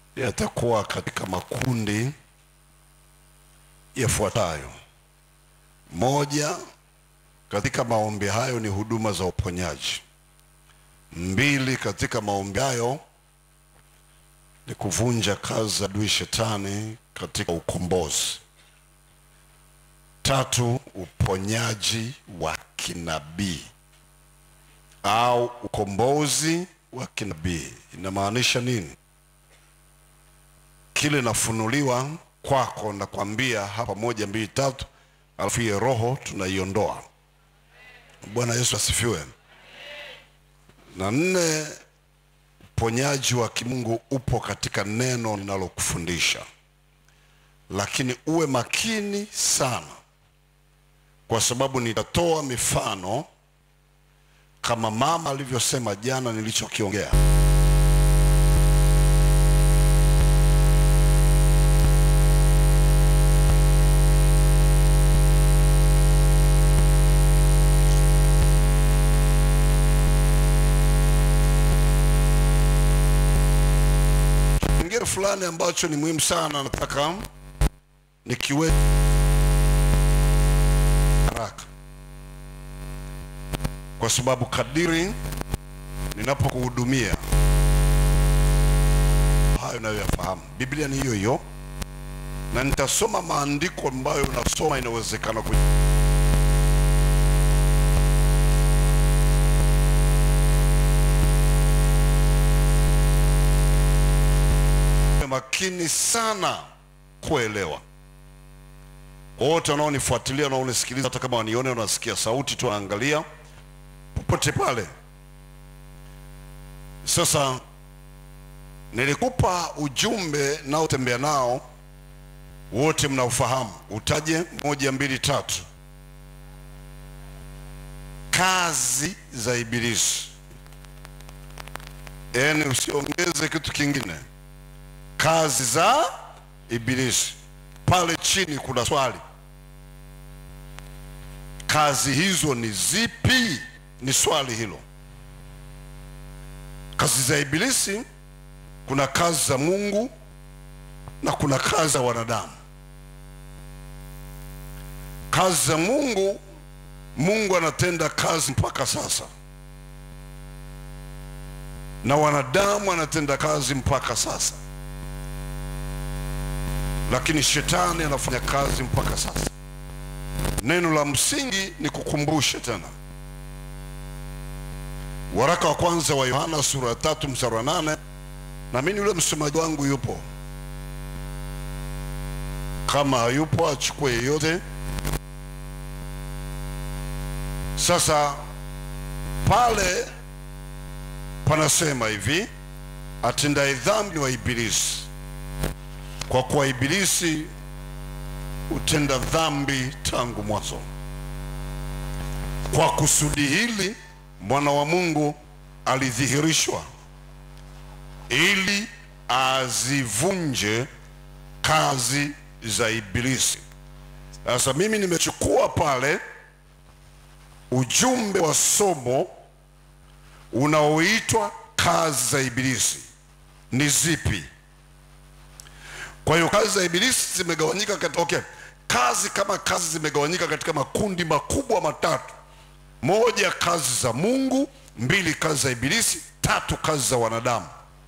yatakuwa katika makundi yafuatayo. Moja, katika maombi hayo ni huduma za uponyaji. Mbili, katika maombi hayo ni kuvunja kazi za adui shetani katika ukombozi. Tatu, uponyaji wa kinabii au ukombozi wa kinabii. Inamaanisha nini? Kile nafunuliwa kwako, nakwambia hapa, moja mbili tatu, alafu hiyo roho tunaiondoa. Bwana Yesu asifiwe. Na nne, uponyaji wa kimungu upo katika neno linalokufundisha, lakini uwe makini sana, kwa sababu nitatoa mifano kama mama alivyosema jana nilichokiongea. Kingine fulani ambacho ni muhimu sana, nataka nikiwe haraka kwa sababu kadiri ninapokuhudumia hayo nayoyafahamu. Biblia ni hiyo hiyo, na nitasoma maandiko ambayo unasoma, inawezekana ku makini sana kuelewa. Wote wanaonifuatilia wanaonisikiliza, hata kama wanione, wanasikia sauti tu, wanaangalia popote pale. Sasa nilikupa ujumbe naotembea nao, wote mnaufahamu. Utaje moja, mbili, tatu. Kazi za Ibilisi, yaani usiongeze kitu kingine. Kazi za Ibilisi. Pale chini kuna swali, kazi hizo ni zipi? Ni swali hilo. Kazi za Ibilisi, kuna kazi za Mungu na kuna kazi za wanadamu. Kazi za Mungu, Mungu anatenda kazi mpaka sasa, na wanadamu anatenda kazi mpaka sasa, lakini shetani anafanya kazi mpaka sasa. Neno la msingi ni kukumbushe tena Waraka wa kwanza wa Yohana sura ya tatu mstari wa nane na mimi yule msomaji wangu yupo, kama hayupo achukue yeyote. Sasa pale panasema hivi, atendaye dhambi ni wa Ibilisi, kwa kuwa Ibilisi hutenda dhambi tangu mwanzo. Kwa kusudi hili mwana wa Mungu alidhihirishwa ili azivunje kazi za Ibilisi. Sasa mimi nimechukua pale ujumbe wa somo unaoitwa kazi za Ibilisi ni zipi? Kwa hiyo kazi za Ibilisi zimegawanyika katika, okay, kazi kama kazi zimegawanyika katika makundi makubwa matatu moja, kazi za Mungu; mbili, kazi za Ibilisi; tatu, kazi za wanadamu.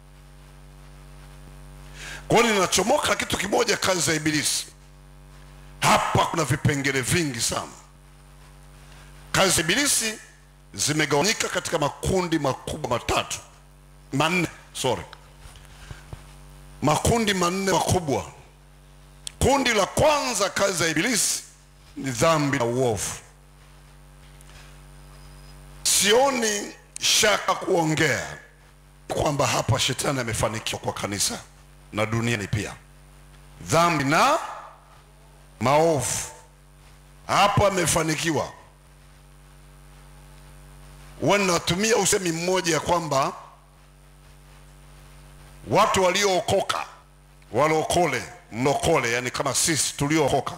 Kwa hiyo ninachomoka kitu kimoja, kazi za Ibilisi. Hapa kuna vipengele vingi sana. Kazi za Ibilisi zimegawanyika katika makundi makubwa matatu, manne, sorry, makundi manne makubwa. Kundi la kwanza, kazi za Ibilisi ni dhambi na uovu. Sioni shaka kuongea kwamba hapa shetani amefanikiwa kwa kanisa na duniani pia. Dhambi na maovu, hapa amefanikiwa. Huwa ninatumia usemi mmoja ya kwamba watu waliookoka, walokole, mlokole, yani kama sisi tuliookoka,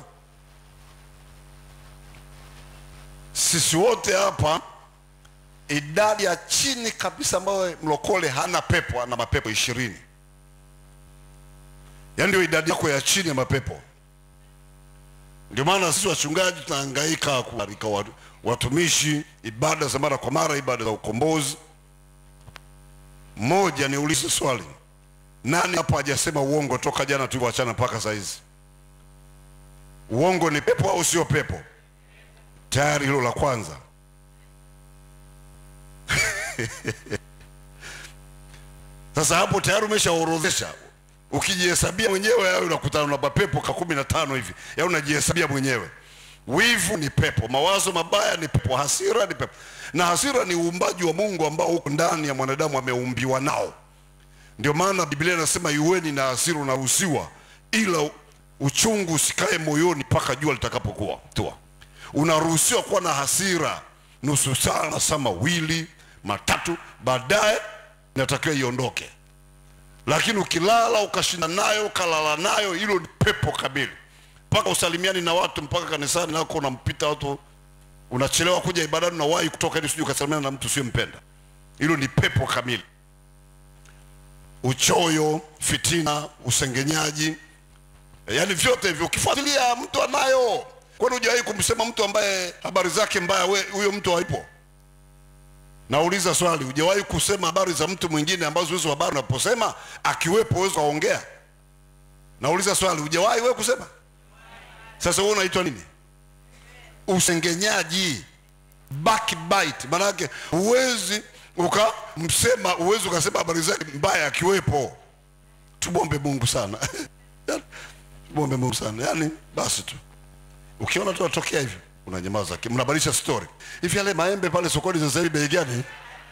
sisi wote hapa idadi ya chini kabisa ambayo mlokole hana pepo, ana mapepo ishirini. yaani ndio idadi yako ya chini ya mapepo. Ndio maana sisi wachungaji tunahangaika kualika watu- watumishi ibada za mara kwa mara, ibada za ukombozi. Mmoja, niulize swali, nani hapa hajasema uongo toka jana tulivyoachana mpaka saa hizi? Uongo ni pepo au sio pepo? Tayari hilo la kwanza. Sasa hapo tayari umeshaorodhesha. Ukijihesabia mwenyewe au unakutana na mapepo ka kumi na tano hivi, ya unajihesabia mwenyewe. Wivu ni pepo, mawazo mabaya ni pepo, hasira ni pepo, na hasira ni uumbaji wa Mungu ambao uko ndani ya mwanadamu, ameumbiwa nao. Ndio maana Biblia inasema yuweni na hasira, unaruhusiwa, ila uchungu usikae moyoni mpaka jua litakapokuwa tua. Unaruhusiwa kuwa na hasira nusu saa, masaa mawili matatu, baadaye inatakiwa iondoke. Lakini ukilala ukashinda nayo ukalala nayo, hilo ni pepo kamili, mpaka usalimiani na watu, mpaka kanisani nako unampita watu, unachelewa kuja ibadani, unawahi kutoka ili usije ukasalimiana na mtu usiyempenda. Hilo ni pepo kamili. Uchoyo, fitina, usengenyaji, yaani vyote hivyo ukifuatilia mtu anayo. Kwani hujawahi kumsema mtu ambaye habari zake mbaya, we huyo mtu haipo? Nauliza swali, hujawahi kusema habari za mtu mwingine ambazo hizo habari unaposema akiwepo uwezo waongea? Nauliza swali, hujawahi wewe kusema? Sasa wewe unaitwa nini? Usengenyaji, backbite. Maana yake huwezi ukamsema, huwezi ukasema habari zake mbaya akiwepo. Tumwombe Mungu sana tumwombe Mungu sana, yaani basi tu ukiona tu atokea hivyo unanyamaza, ki- mnabadilisha story. Hivi yale maembe pale sokoni sasa hivi bei gani?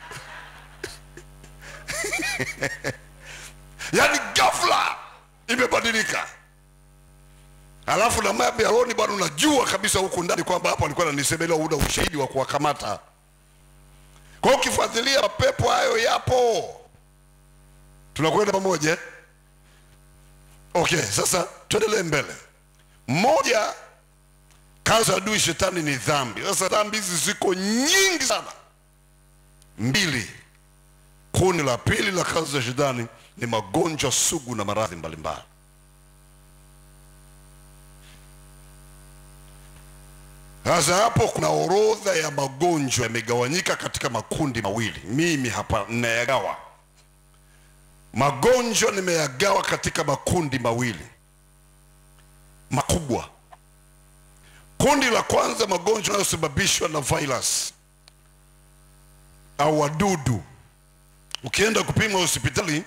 yaani ghafla imebadilika. Alafu na maembe ya roni bwana, unajua kabisa huku ndani kwamba hapo alikuwa ananisemelea, una ushahidi wa kuwakamata. Kwa hiyo ukifuatilia mapepo hayo yapo, tunakwenda pamoja. eh? Okay, sasa tuendelee mbele. Mmoja kazi ya adui shetani ni dhambi. Sasa dhambi hizi ziko nyingi sana. Mbili, kundi la pili la kazi za shetani ni magonjwa sugu na maradhi mbalimbali. Sasa hapo kuna orodha ya magonjwa yamegawanyika katika makundi mawili. Mimi hapa ninayagawa magonjwa, nimeyagawa katika makundi mawili makubwa. Kundi la kwanza, magonjwa yanayosababishwa na virus au wadudu. Ukienda kupima hospitali,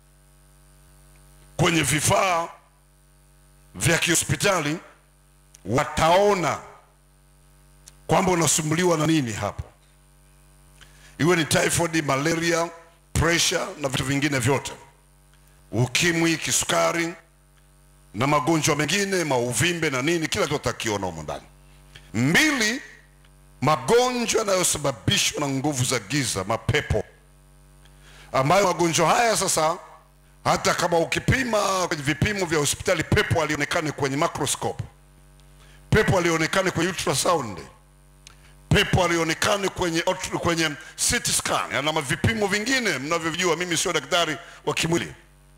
kwenye vifaa vya kihospitali wataona kwamba unasumbuliwa na nini hapo, iwe ni typhoid, malaria, pressure na vitu vingine vyote, ukimwi, kisukari na magonjwa mengine, mauvimbe na nini, kila kitu utakiona humo ndani. Mbili, magonjwa yanayosababishwa na nguvu za giza, mapepo, ambayo magonjwa haya sasa, hata kama ukipima kwenye vipimo vya hospitali, pepo alionekane kwenye microscope, pepo alionekane kwenye ultrasound, pepo alionekane kwenye, ot- kwenye CT scan na vipimo vingine mnavyovijua. Mimi sio daktari wa kimwili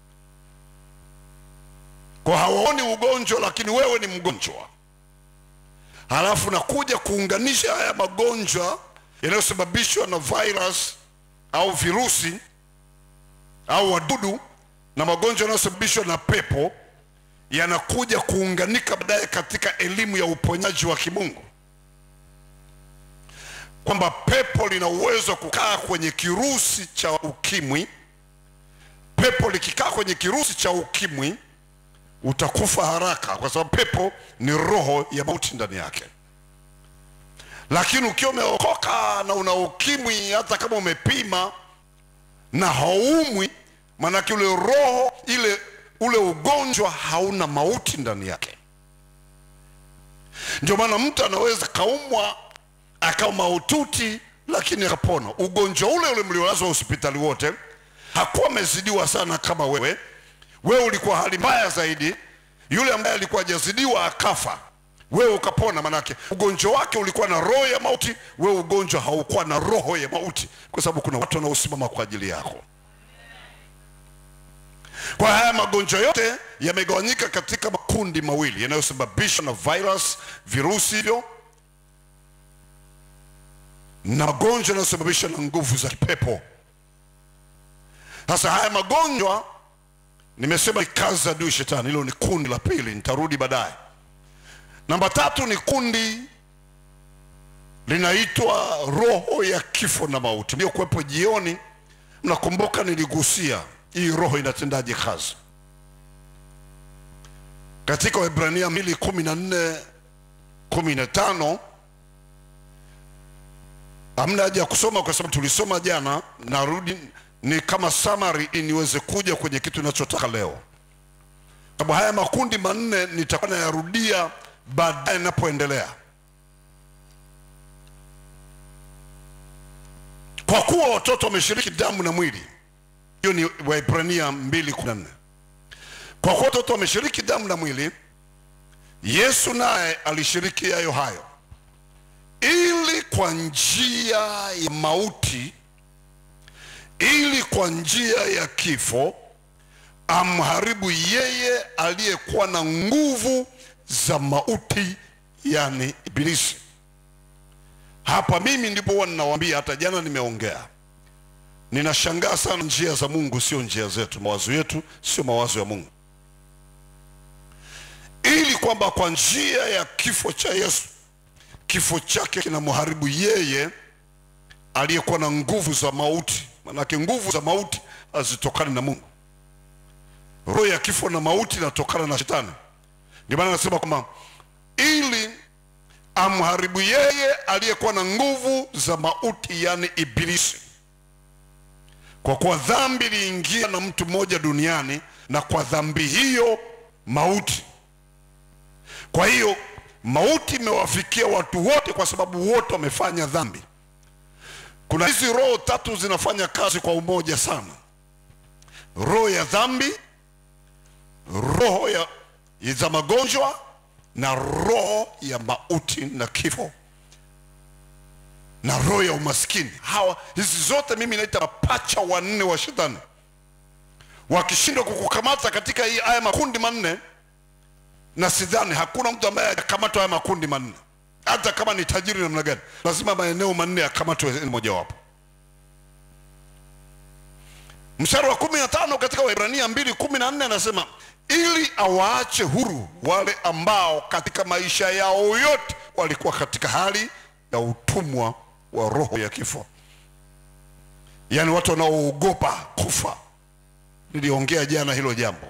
kwa hawaoni ugonjwa, lakini wewe ni mgonjwa. Halafu nakuja kuunganisha haya magonjwa yanayosababishwa na virus au virusi au wadudu na magonjwa yanayosababishwa na pepo, yanakuja kuunganika baadaye katika elimu ya uponyaji wa kimungu, kwamba pepo lina uwezo wa kukaa kwenye kirusi cha ukimwi. Pepo likikaa kwenye kirusi cha ukimwi utakufa haraka, kwa sababu pepo ni roho ya mauti ndani yake. Lakini ukiwa umeokoka na una ukimwi, hata kama umepima na haumwi, maanake ule roho ile ule ugonjwa hauna mauti ndani yake. Ndio maana mtu anaweza kaumwa akawa mahututi, lakini akapona. Ugonjwa ule ule mliolazwa hospitali wote hakuwa amezidiwa sana kama wewe wewe ulikuwa hali mbaya zaidi, yule ambaye alikuwa hajazidiwa akafa, wewe ukapona. Manake ugonjwa wake ulikuwa na roho ya mauti, wewe ugonjwa haukuwa na roho ya mauti, kwa sababu kuna watu wanaosimama kwa ajili yako. Kwa haya magonjwa yote yamegawanyika katika makundi mawili yanayosababishwa na virus, virusi hivyo na magonjwa yanayosababishwa na nguvu za kipepo. Sasa haya magonjwa nimesema ni kazi za adui shetani, hilo ni kundi la pili, nitarudi baadaye. Namba tatu ni kundi linaitwa roho ya kifo na mauti, iliyokuwepo jioni. Mnakumbuka niligusia hii roho inatendaje kazi katika Waebrania mbili kumi na nne kumi na tano hamna haja ya kusoma kwa sababu tulisoma jana. Narudi ni kama summary ili niweze kuja kwenye kitu ninachotaka leo, sababu haya makundi manne nitakuwa nayarudia baadaye ninapoendelea. Kwa kuwa watoto wameshiriki damu na mwili, hiyo ni Waebrania 2:14. Kwa kuwa watoto wameshiriki damu na mwili, Yesu naye alishiriki yayo hayo, ili kwa njia ya mauti, ili kwa njia ya kifo amharibu yeye aliyekuwa na nguvu za mauti, yani Ibilisi. Hapa mimi ndipo huwa ninawaambia, hata jana nimeongea, ninashangaa sana, njia za Mungu sio njia zetu, mawazo yetu sio mawazo ya Mungu, ili kwamba kwa njia ya kifo cha Yesu, kifo chake kinamharibu yeye aliyekuwa na nguvu za mauti. Manake nguvu za mauti hazitokani na Mungu. Roho ya kifo na mauti inatokana na Shetani. Ndio maana anasema kwamba ili amharibu yeye aliyekuwa na nguvu za mauti, yani Ibilisi. Kwa kuwa dhambi iliingia na mtu mmoja duniani, na kwa dhambi hiyo mauti. Kwa hiyo mauti imewafikia watu wote, kwa sababu wote wamefanya dhambi. Kuna hizi roho tatu zinafanya kazi kwa umoja sana: roho ya dhambi, roho ya za magonjwa na roho ya mauti na kifo na roho ya umaskini. Hawa hizi zote mimi naita mapacha wanne wa shetani. Wakishindwa kukukamata katika hii haya makundi manne, na sidhani hakuna mtu ambaye akamatwa haya makundi manne, hata kama ni tajiri namna gani, lazima maeneo manne yakamatwe mojawapo. Mstari wa kumi na tano katika Waebrania mbili kumi na nne anasema ili awaache huru wale ambao katika maisha yao yote walikuwa katika hali ya utumwa wa roho ya kifo, yaani watu wanaoogopa kufa. Niliongea jana hilo jambo.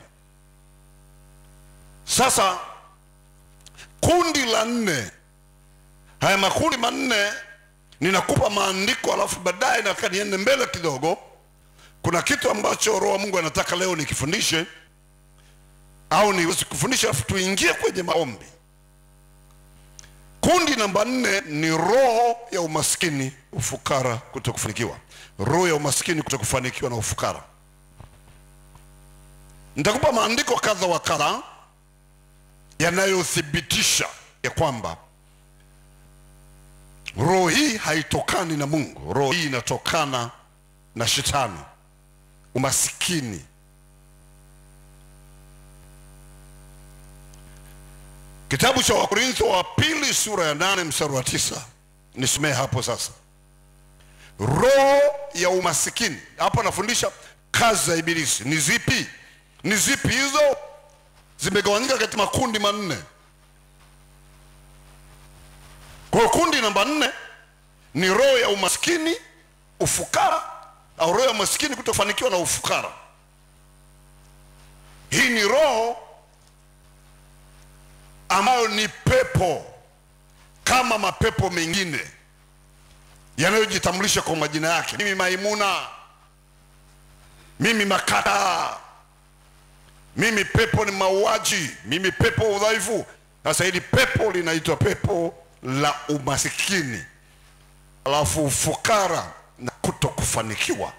Sasa kundi la nne, haya makundi manne ninakupa maandiko, alafu baadaye nataka niende mbele kidogo. Kuna kitu ambacho Roho wa Mungu anataka leo nikifundishe au niwezi kufundisha alafu tuingie kwenye maombi. Kundi namba nne ni roho ya umaskini, ufukara, kutokufanikiwa. Roho ya umaskini, kutokufanikiwa na ufukara. Nitakupa maandiko kadha wa kadha yanayothibitisha ya kwamba roho hii haitokani na Mungu. Roho hii inatokana na Shetani, umaskini Kitabu cha Wakorintho wa pili sura ya nane mstari wa tisa nisomee hapo sasa. Roho ya umasikini, hapo anafundisha kazi za Ibilisi ni zipi? Ni zipi hizo? Zimegawanyika katika makundi manne. Kwa hiyo kundi namba nne ni roho ya umaskini, ufukara, au roho ya umaskini, kutofanikiwa na ufukara. Hii ni roho ambayo ni pepo kama mapepo mengine yanayojitambulisha kwa majina yake. Mimi Maimuna, mimi Makata, mimi pepo ni mauaji, mimi pepo udhaifu. Sasa hili pepo linaitwa pepo la umasikini, alafu ufukara na kutokufanikiwa.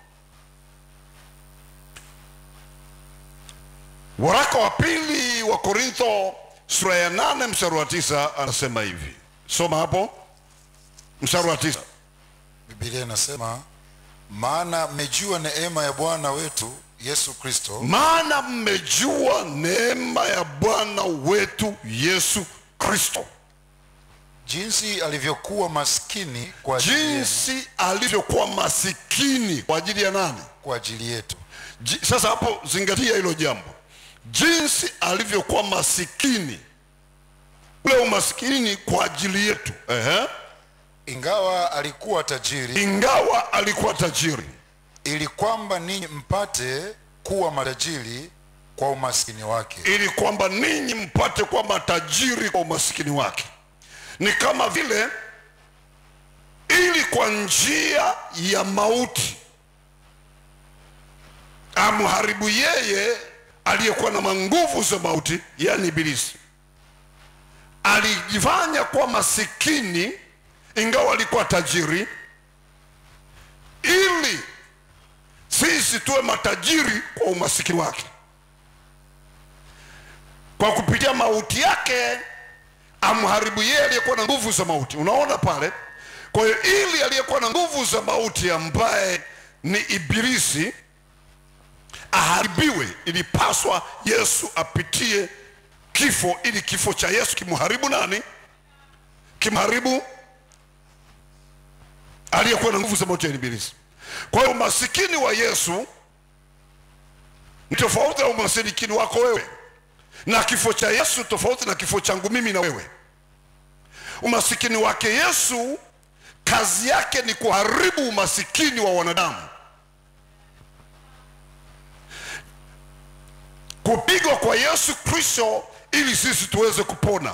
Waraka wa pili wa Korintho sura ya nane mstari wa tisa anasema hivi, soma hapo mstari wa tisa. Biblia inasema maana mmejua neema ya Bwana wetu yesu kristo maana mmejua neema ya bwana wetu yesu kristo jinsi alivyokuwa maskini kwa ajili, yenu, jinsi alivyokuwa masikini kwa ajili ya nani kwa ajili yetu Ji- sasa hapo zingatia hilo jambo jinsi alivyokuwa masikini ule umasikini kwa ajili yetu Ehe. ingawa alikuwa tajiri ingawa alikuwa tajiri ili kwamba ninyi mpate kuwa matajiri kwa umaskini wake ili kwamba ninyi mpate kuwa matajiri kwa umasikini wake ni kama vile ili kwa njia ya mauti amharibu yeye aliyekuwa na manguvu za mauti yani ibilisi alijifanya kuwa masikini ingawa alikuwa tajiri ili sisi tuwe matajiri kwa umasikini wake kwa kupitia mauti yake amharibu yeye aliyekuwa na nguvu za mauti unaona pale kwa hiyo ili aliyekuwa na nguvu za mauti ambaye ni ibilisi aharibiwe ilipaswa yesu apitie kifo ili kifo cha yesu kimharibu nani kimharibu aliyekuwa na nguvu za mauti ya ibilisi kwa hiyo umasikini wa yesu ni tofauti na umasikini wako wewe na kifo cha yesu tofauti na kifo changu mimi na wewe umasikini wake yesu kazi yake ni kuharibu umasikini wa wanadamu kupigwa kwa yesu kristo ili sisi tuweze kupona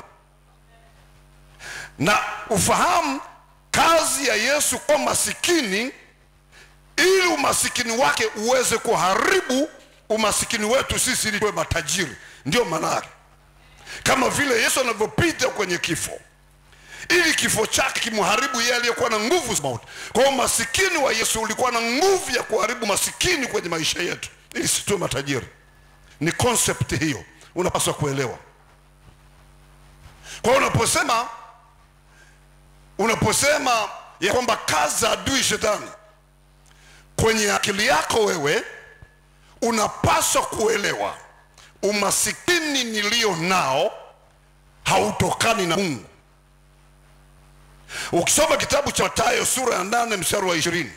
na ufahamu kazi ya yesu kwa masikini ili umasikini wake uweze kuharibu umasikini wetu sisi ili tuwe matajiri ndio maana yake kama vile yesu anavyopita kwenye kifo ili kifo chake kimharibu yeye aliyekuwa na nguvu za mauti kwa hiyo masikini wa yesu ulikuwa na nguvu ya kuharibu masikini kwenye maisha yetu ili situwe matajiri ni concept hiyo unapaswa kuelewa kwa hiyo unaposema unaposema ya kwamba kazi za adui shetani kwenye akili yako wewe unapaswa kuelewa umasikini nilio nao hautokani na mungu ukisoma kitabu cha matayo sura ya nane mstari wa ishirini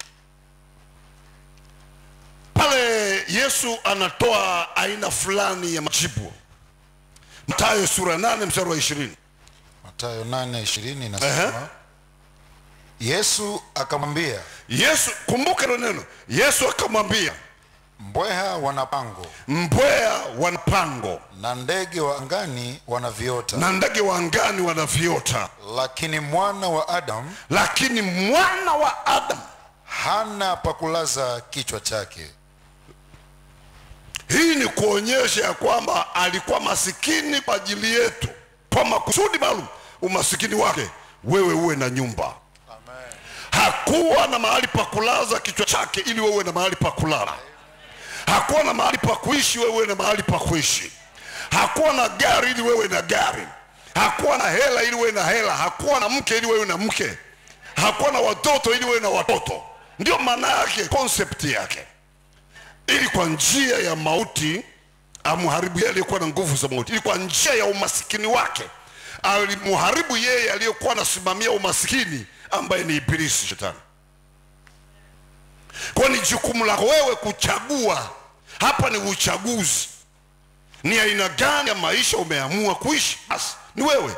pale yesu anatoa aina fulani ya majibu matayo sura ya nane mstari wa ishirini matayo 8:20 inasema yesu akamwambia yesu kumbuka hilo neno yesu akamwambia mbweha wana pango mbweha wana pango na ndege wa angani wana viota na ndege wa angani wana viota lakini mwana wa adamu lakini mwana wa adamu hana pa kulaza kichwa chake hii ni kuonyesha ya kwamba alikuwa masikini kwa ajili yetu kwa makusudi maalum umasikini wake wewe uwe na nyumba hakuwa na mahali pa kulaza kichwa chake ili wewe uwe na mahali pa kulala hakuwa na mahali pa kuishi wewe uwe na mahali pa kuishi hakuwa na gari ili wewe na gari hakuwa na hela ili wewe na hela hakuwa na mke ili wewe na mke hakuwa na watoto ili wewe na watoto ndio maana yake concept yake ili kwa njia ya mauti amharibu yeye aliyekuwa na nguvu za mauti ili kwa njia ya umasikini wake alimharibu yeye aliyekuwa anasimamia umasikini ambaye ni ibilisi shetani kwa ni jukumu lako wewe kuchagua hapa ni uchaguzi ni aina gani ya maisha umeamua kuishi basi ni wewe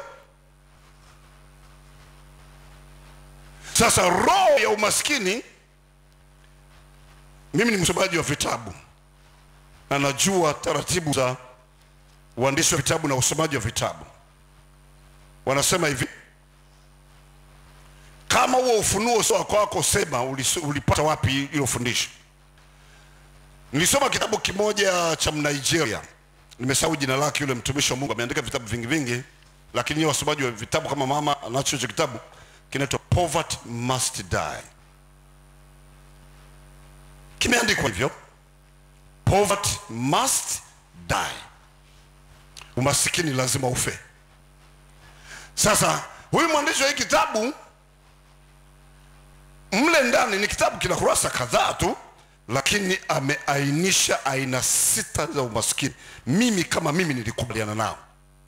sasa roho ya umaskini mimi ni msomaji wa vitabu na najua taratibu za uandishi wa vitabu na usomaji wa vitabu wanasema hivi kama huo ufunuo sio wa kwako sema ulis- ulipata wapi hilo fundisho nilisoma kitabu kimoja cha mnigeria nimesahau jina lake yule mtumishi wa mungu ameandika vitabu vingi vingi lakini yeye wasomaji wa vitabu kama mama anacho hicho kitabu kinaitwa poverty must die kimeandikwa hivyo poverty must die umasikini lazima ufe sasa huyu mwandishi wa hii kitabu mle ndani ni kitabu kina kurasa kadhaa tu lakini ameainisha aina sita za umaskini mimi kama mimi nilikubaliana nao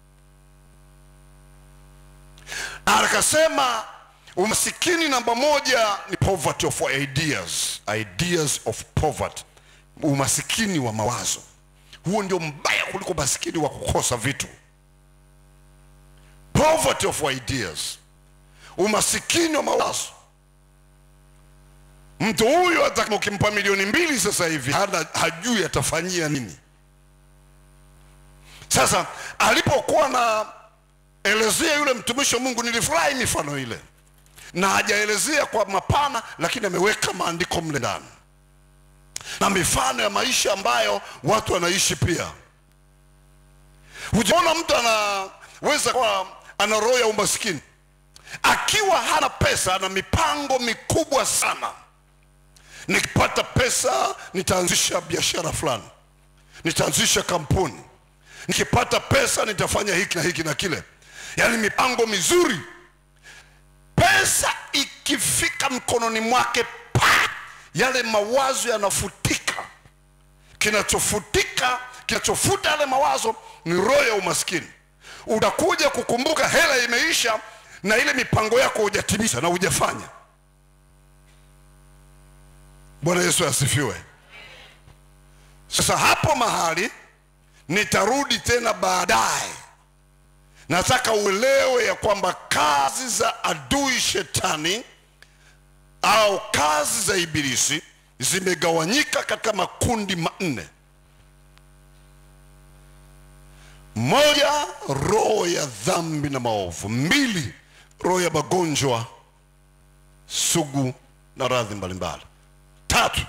na akasema umasikini namba moja ni poverty of ideas ideas of poverty umasikini wa mawazo huo ndio mbaya kuliko umasikini wa kukosa vitu poverty of ideas umasikini wa mawazo mtu huyu hata ukimpa milioni mbili sasa hivi hana hajui atafanyia nini sasa alipokuwa na elezea yule mtumishi wa mungu nilifurahi mifano ile na hajaelezea kwa mapana lakini ameweka maandiko mle ndani na mifano ya maisha ambayo watu wanaishi pia hujaona mtu anaweza kuwa ana roho ya umaskini akiwa hana pesa ana mipango mikubwa sana nikipata pesa nitaanzisha biashara fulani nitaanzisha kampuni nikipata pesa nitafanya hiki na hiki na kile yaani mipango mizuri pesa ikifika mkononi mwake pa yale mawazo yanafutika kinachofutika kinachofuta yale mawazo ni roho ya umaskini utakuja kukumbuka hela imeisha na ile mipango yako hujatimiza na hujafanya bwana yesu asifiwe sasa hapo mahali nitarudi tena baadaye nataka uelewe ya kwamba kazi za adui shetani au kazi za ibilisi zimegawanyika katika makundi manne moja roho ya dhambi na maovu mbili roho ya magonjwa sugu na radhi mbalimbali tatu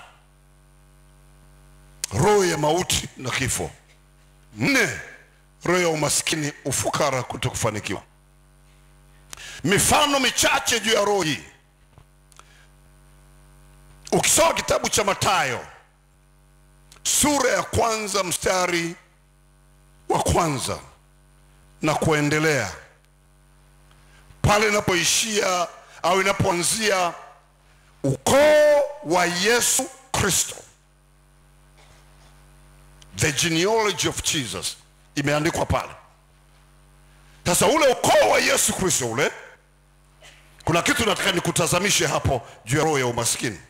roho ya mauti na kifo nne roho ya umaskini ufukara kuto kufanikiwa mifano michache juu ya roho hii ukisoma kitabu cha matayo sura ya kwanza mstari wa kwanza na kuendelea pale inapoishia au inapoanzia ukoo wa yesu kristo the genealogy of jesus imeandikwa pale sasa ule ukoo wa yesu kristo ule kuna kitu nataka nikutazamishe hapo juu ya roho ya umaskini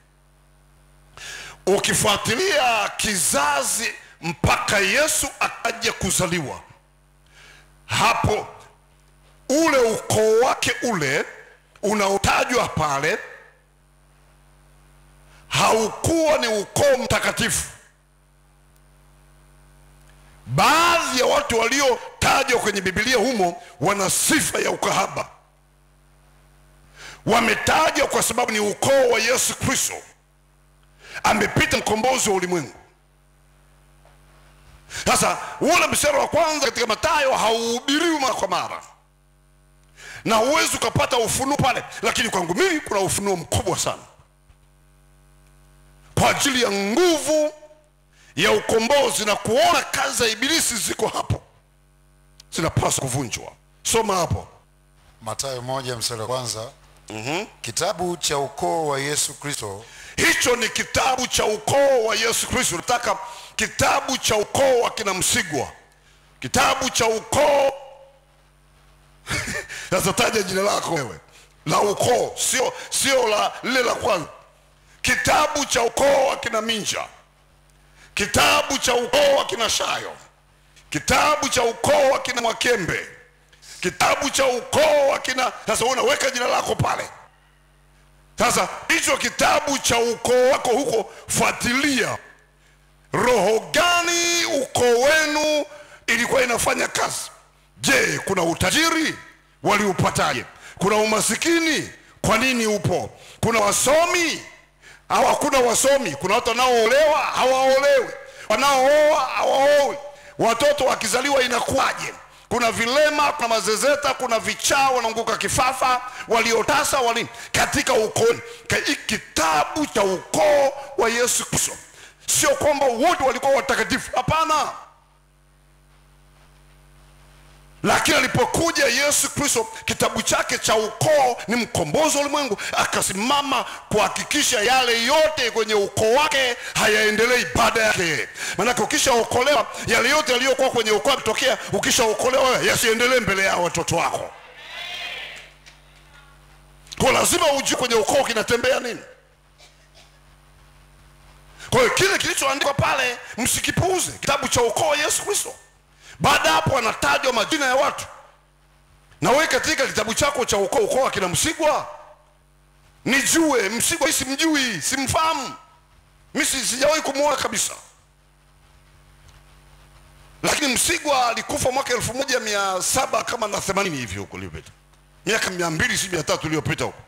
ukifuatilia kizazi mpaka yesu akaja kuzaliwa hapo ule ukoo wake ule unaotajwa pale haukuwa ni ukoo mtakatifu baadhi ya watu waliotajwa kwenye bibilia humo wana sifa ya ukahaba wametajwa kwa sababu ni ukoo wa yesu kristo amepita mkombozi wa ulimwengu sasa ule mstari wa kwanza katika matayo hauhubiriwi mara kwa mara na huwezi ukapata ufunuo pale lakini kwangu mimi kuna ufunuo mkubwa sana kwa ajili ya nguvu ya ukombozi na kuona kazi za ibilisi ziko hapo zinapaswa kuvunjwa soma hapo matayo moja mstari wa kwanza mm-hmm. kitabu cha ukoo wa yesu kristo hicho ni kitabu cha ukoo wa yesu kristo nataka kitabu cha ukoo wa kina msigwa kitabu cha ukoo sasa taja jina lako wewe la ukoo sio sio la lile la kwanza kitabu cha ukoo wa kina minja kitabu cha ukoo wa kina shayo kitabu cha ukoo wa kina mwakembe kitabu cha ukoo wa kina sasa unaweka jina lako pale sasa hicho kitabu cha ukoo wako huko fuatilia roho gani ukoo wenu ilikuwa inafanya kazi je kuna utajiri waliupataje kuna umasikini kwa nini upo kuna wasomi au hakuna wasomi kuna watu wanaoolewa hawaolewi wanaooa hawaowi watoto wakizaliwa inakuwaje kuna vilema kuna mazezeta kuna vichaa wanaanguka kifafa waliotasa wali katika ukoo Ka- kitabu cha ukoo wa yesu kristo sio kwamba wote walikuwa watakatifu hapana lakini alipokuja yesu kristo kitabu chake cha ukoo ni mkombozi wa ulimwengu akasimama kuhakikisha yale yote kwenye ukoo wake hayaendelei baada yake maanake ukishaokolewa yale yote yaliyokuwa kwenye ukoo akitokea ukishaokolewa wewe, yasiendelee mbele yao watoto wako kwa lazima ujue kwenye ukoo kinatembea nini kwa hiyo kile kilichoandikwa pale msikipuuze kitabu cha ukoo wa yesu kristo baada ya hapo anatajwa majina ya watu na wewe katika kitabu chako cha ukoo ukoo akina msigwa nijue msigwa mi simjui simfahamu mi si- sijawahi kumwona kabisa lakini msigwa alikufa mwaka elfu moja mia saba kama na themanini hivi huko iliyopita miaka mia mbili si mia tatu iliyopita huko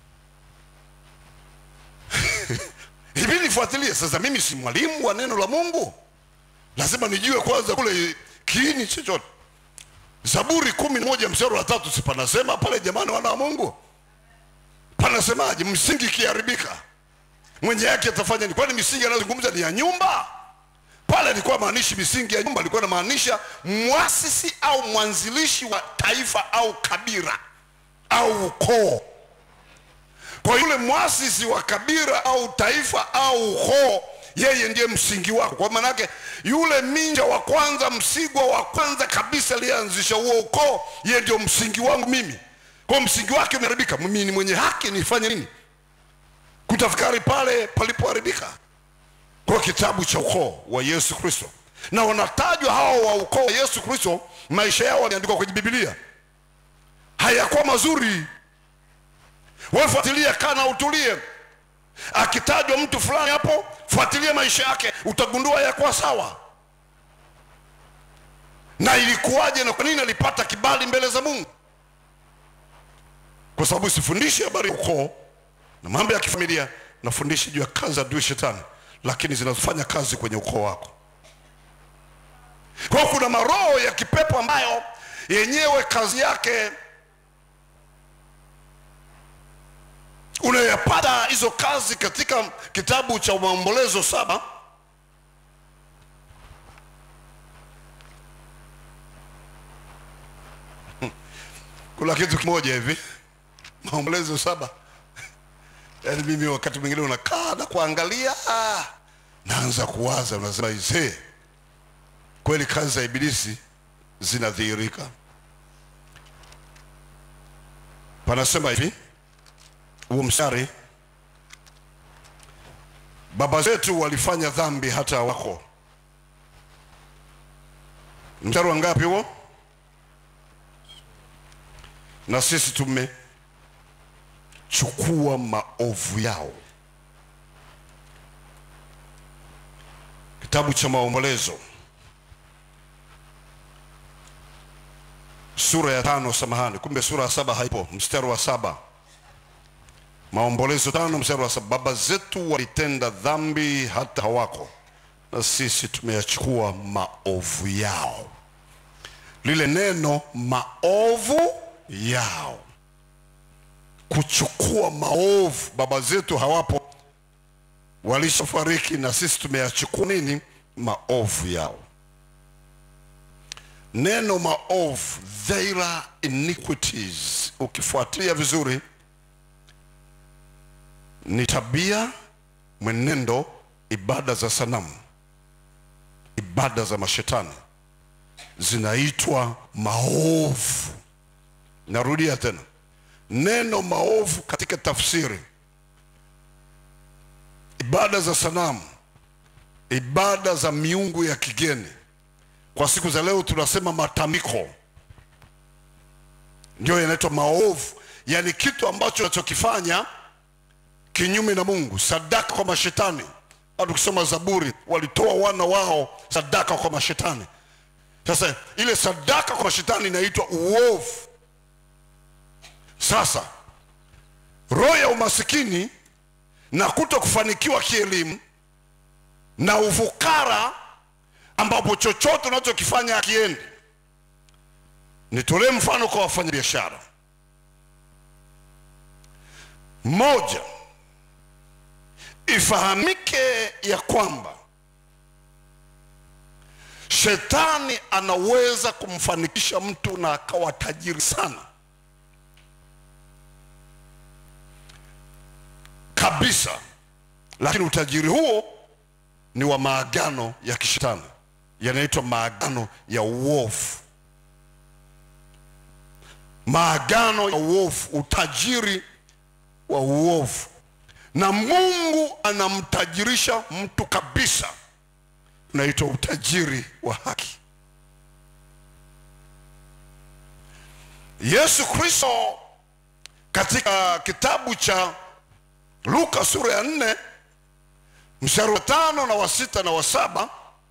hivi nifuatilie sasa mimi si mwalimu wa neno la mungu lazima nijue kwanza kule kiini chochote zaburi kumi na moja mstari wa tatu si panasema pale jamani wana wa mungu panasemaje msingi ikiharibika mwenye yake atafanya ni kwani misingi anayozungumza ni ya nyumba pale alikuwa maanishi misingi ya nyumba alikuwa anamaanisha mwasisi au mwanzilishi wa taifa au kabila au ukoo kwa yule mwasisi wa kabila au taifa au ukoo yeye ndiye msingi wako kwa maanake yule minja wa kwanza msigwa wa kwanza kabisa aliyeanzisha huo ukoo yeye ndio msingi wangu mimi kwa msingi wake umeharibika mimi ni mwenye haki nifanye nini kutafakari pale palipoharibika kwa kitabu cha ukoo wa yesu kristo na wanatajwa hao wa ukoo wa yesu kristo maisha yao yameandikwa kwenye bibilia hayakuwa mazuri wefuatilia kana utulie akitajwa mtu fulani hapo fuatilia maisha yake utagundua yakuwa sawa na ilikuwaje na kwa nini alipata kibali mbele za mungu kwa sababu sifundishi habari ya ukoo na mambo ya kifamilia nafundisha juu ya kazi za adui shetani lakini zinazofanya kazi kwenye ukoo wako kwa hiyo kuna maroho ya kipepo ambayo yenyewe kazi yake unayapata hizo kazi katika kitabu cha maombolezo saba kuna kitu kimoja hivi maombolezo saba yaani mimi wakati mwingine unakaa na kuangalia ah, naanza kuwaza unasema isee kweli kazi za ibilisi zinadhihirika panasema hivi huo mstari baba zetu walifanya dhambi hata wako mstari wa ngapi huo na sisi tumechukua maovu yao kitabu cha maombolezo sura ya tano samahani kumbe sura ya saba haipo mstari wa saba maombolezo tano mstari wa saba baba zetu walitenda dhambi hata hawako na sisi tumeyachukua maovu yao lile neno maovu yao kuchukua maovu baba zetu hawapo walishafariki na sisi tumeyachukua nini maovu yao neno maovu their iniquities ukifuatilia vizuri ni tabia mwenendo ibada za sanamu ibada za mashetani zinaitwa maovu narudia tena neno maovu katika tafsiri ibada za sanamu ibada za miungu ya kigeni kwa siku za leo tunasema matambiko ndio yanaitwa maovu yaani kitu ambacho unachokifanya kinyume na mungu sadaka kwa mashetani hata ukisoma zaburi walitoa wana wao sadaka kwa mashetani sasa ile sadaka kwa mashetani inaitwa uovu sasa roho ya umasikini na kuto kufanikiwa kielimu na ufukara ambapo chochote unachokifanya akiendi nitolee mfano kwa wafanyabiashara moja ifahamike ya kwamba shetani anaweza kumfanikisha mtu na akawa tajiri sana kabisa lakini utajiri huo ni wa maagano ya kishetani yanaitwa maagano ya uovu maagano ya uovu utajiri wa uovu na mungu anamtajirisha mtu kabisa unaitwa utajiri wa haki yesu kristo katika kitabu cha luka sura ya nne mstari wa tano na wa sita na wa saba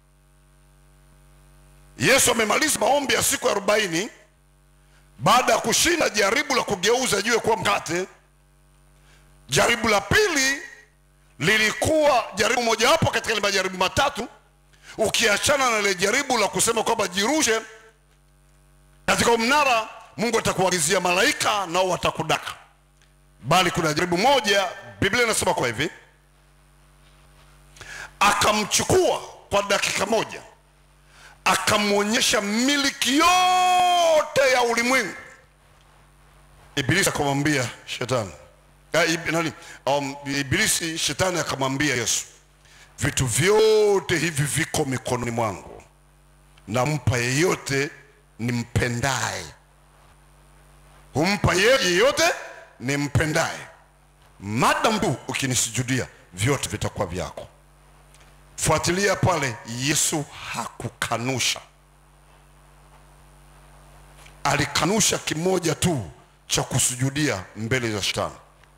yesu amemaliza maombi ya siku arobaini baada ya kushinda jaribu la kugeuza jiwe kuwa mkate jaribu la pili lilikuwa jaribu mojawapo katika ile majaribu matatu ukiachana na ile jaribu la kusema kwamba jirushe katika mnara mungu atakuagizia malaika nao watakudaka bali kuna jaribu moja biblia inasema kwa hivi akamchukua kwa dakika moja akamwonyesha miliki yote ya ulimwengu ibilisi akamwambia shetani Ah, ib- nani um, ibilisi shetani akamwambia yesu vitu vyote hivi viko mikononi mwangu nampa yeyote nimpendaye humpa yeye yeyote nimpendaye madam tu ukinisujudia vyote vitakuwa vyako fuatilia pale yesu hakukanusha alikanusha kimoja tu cha kusujudia mbele za shetani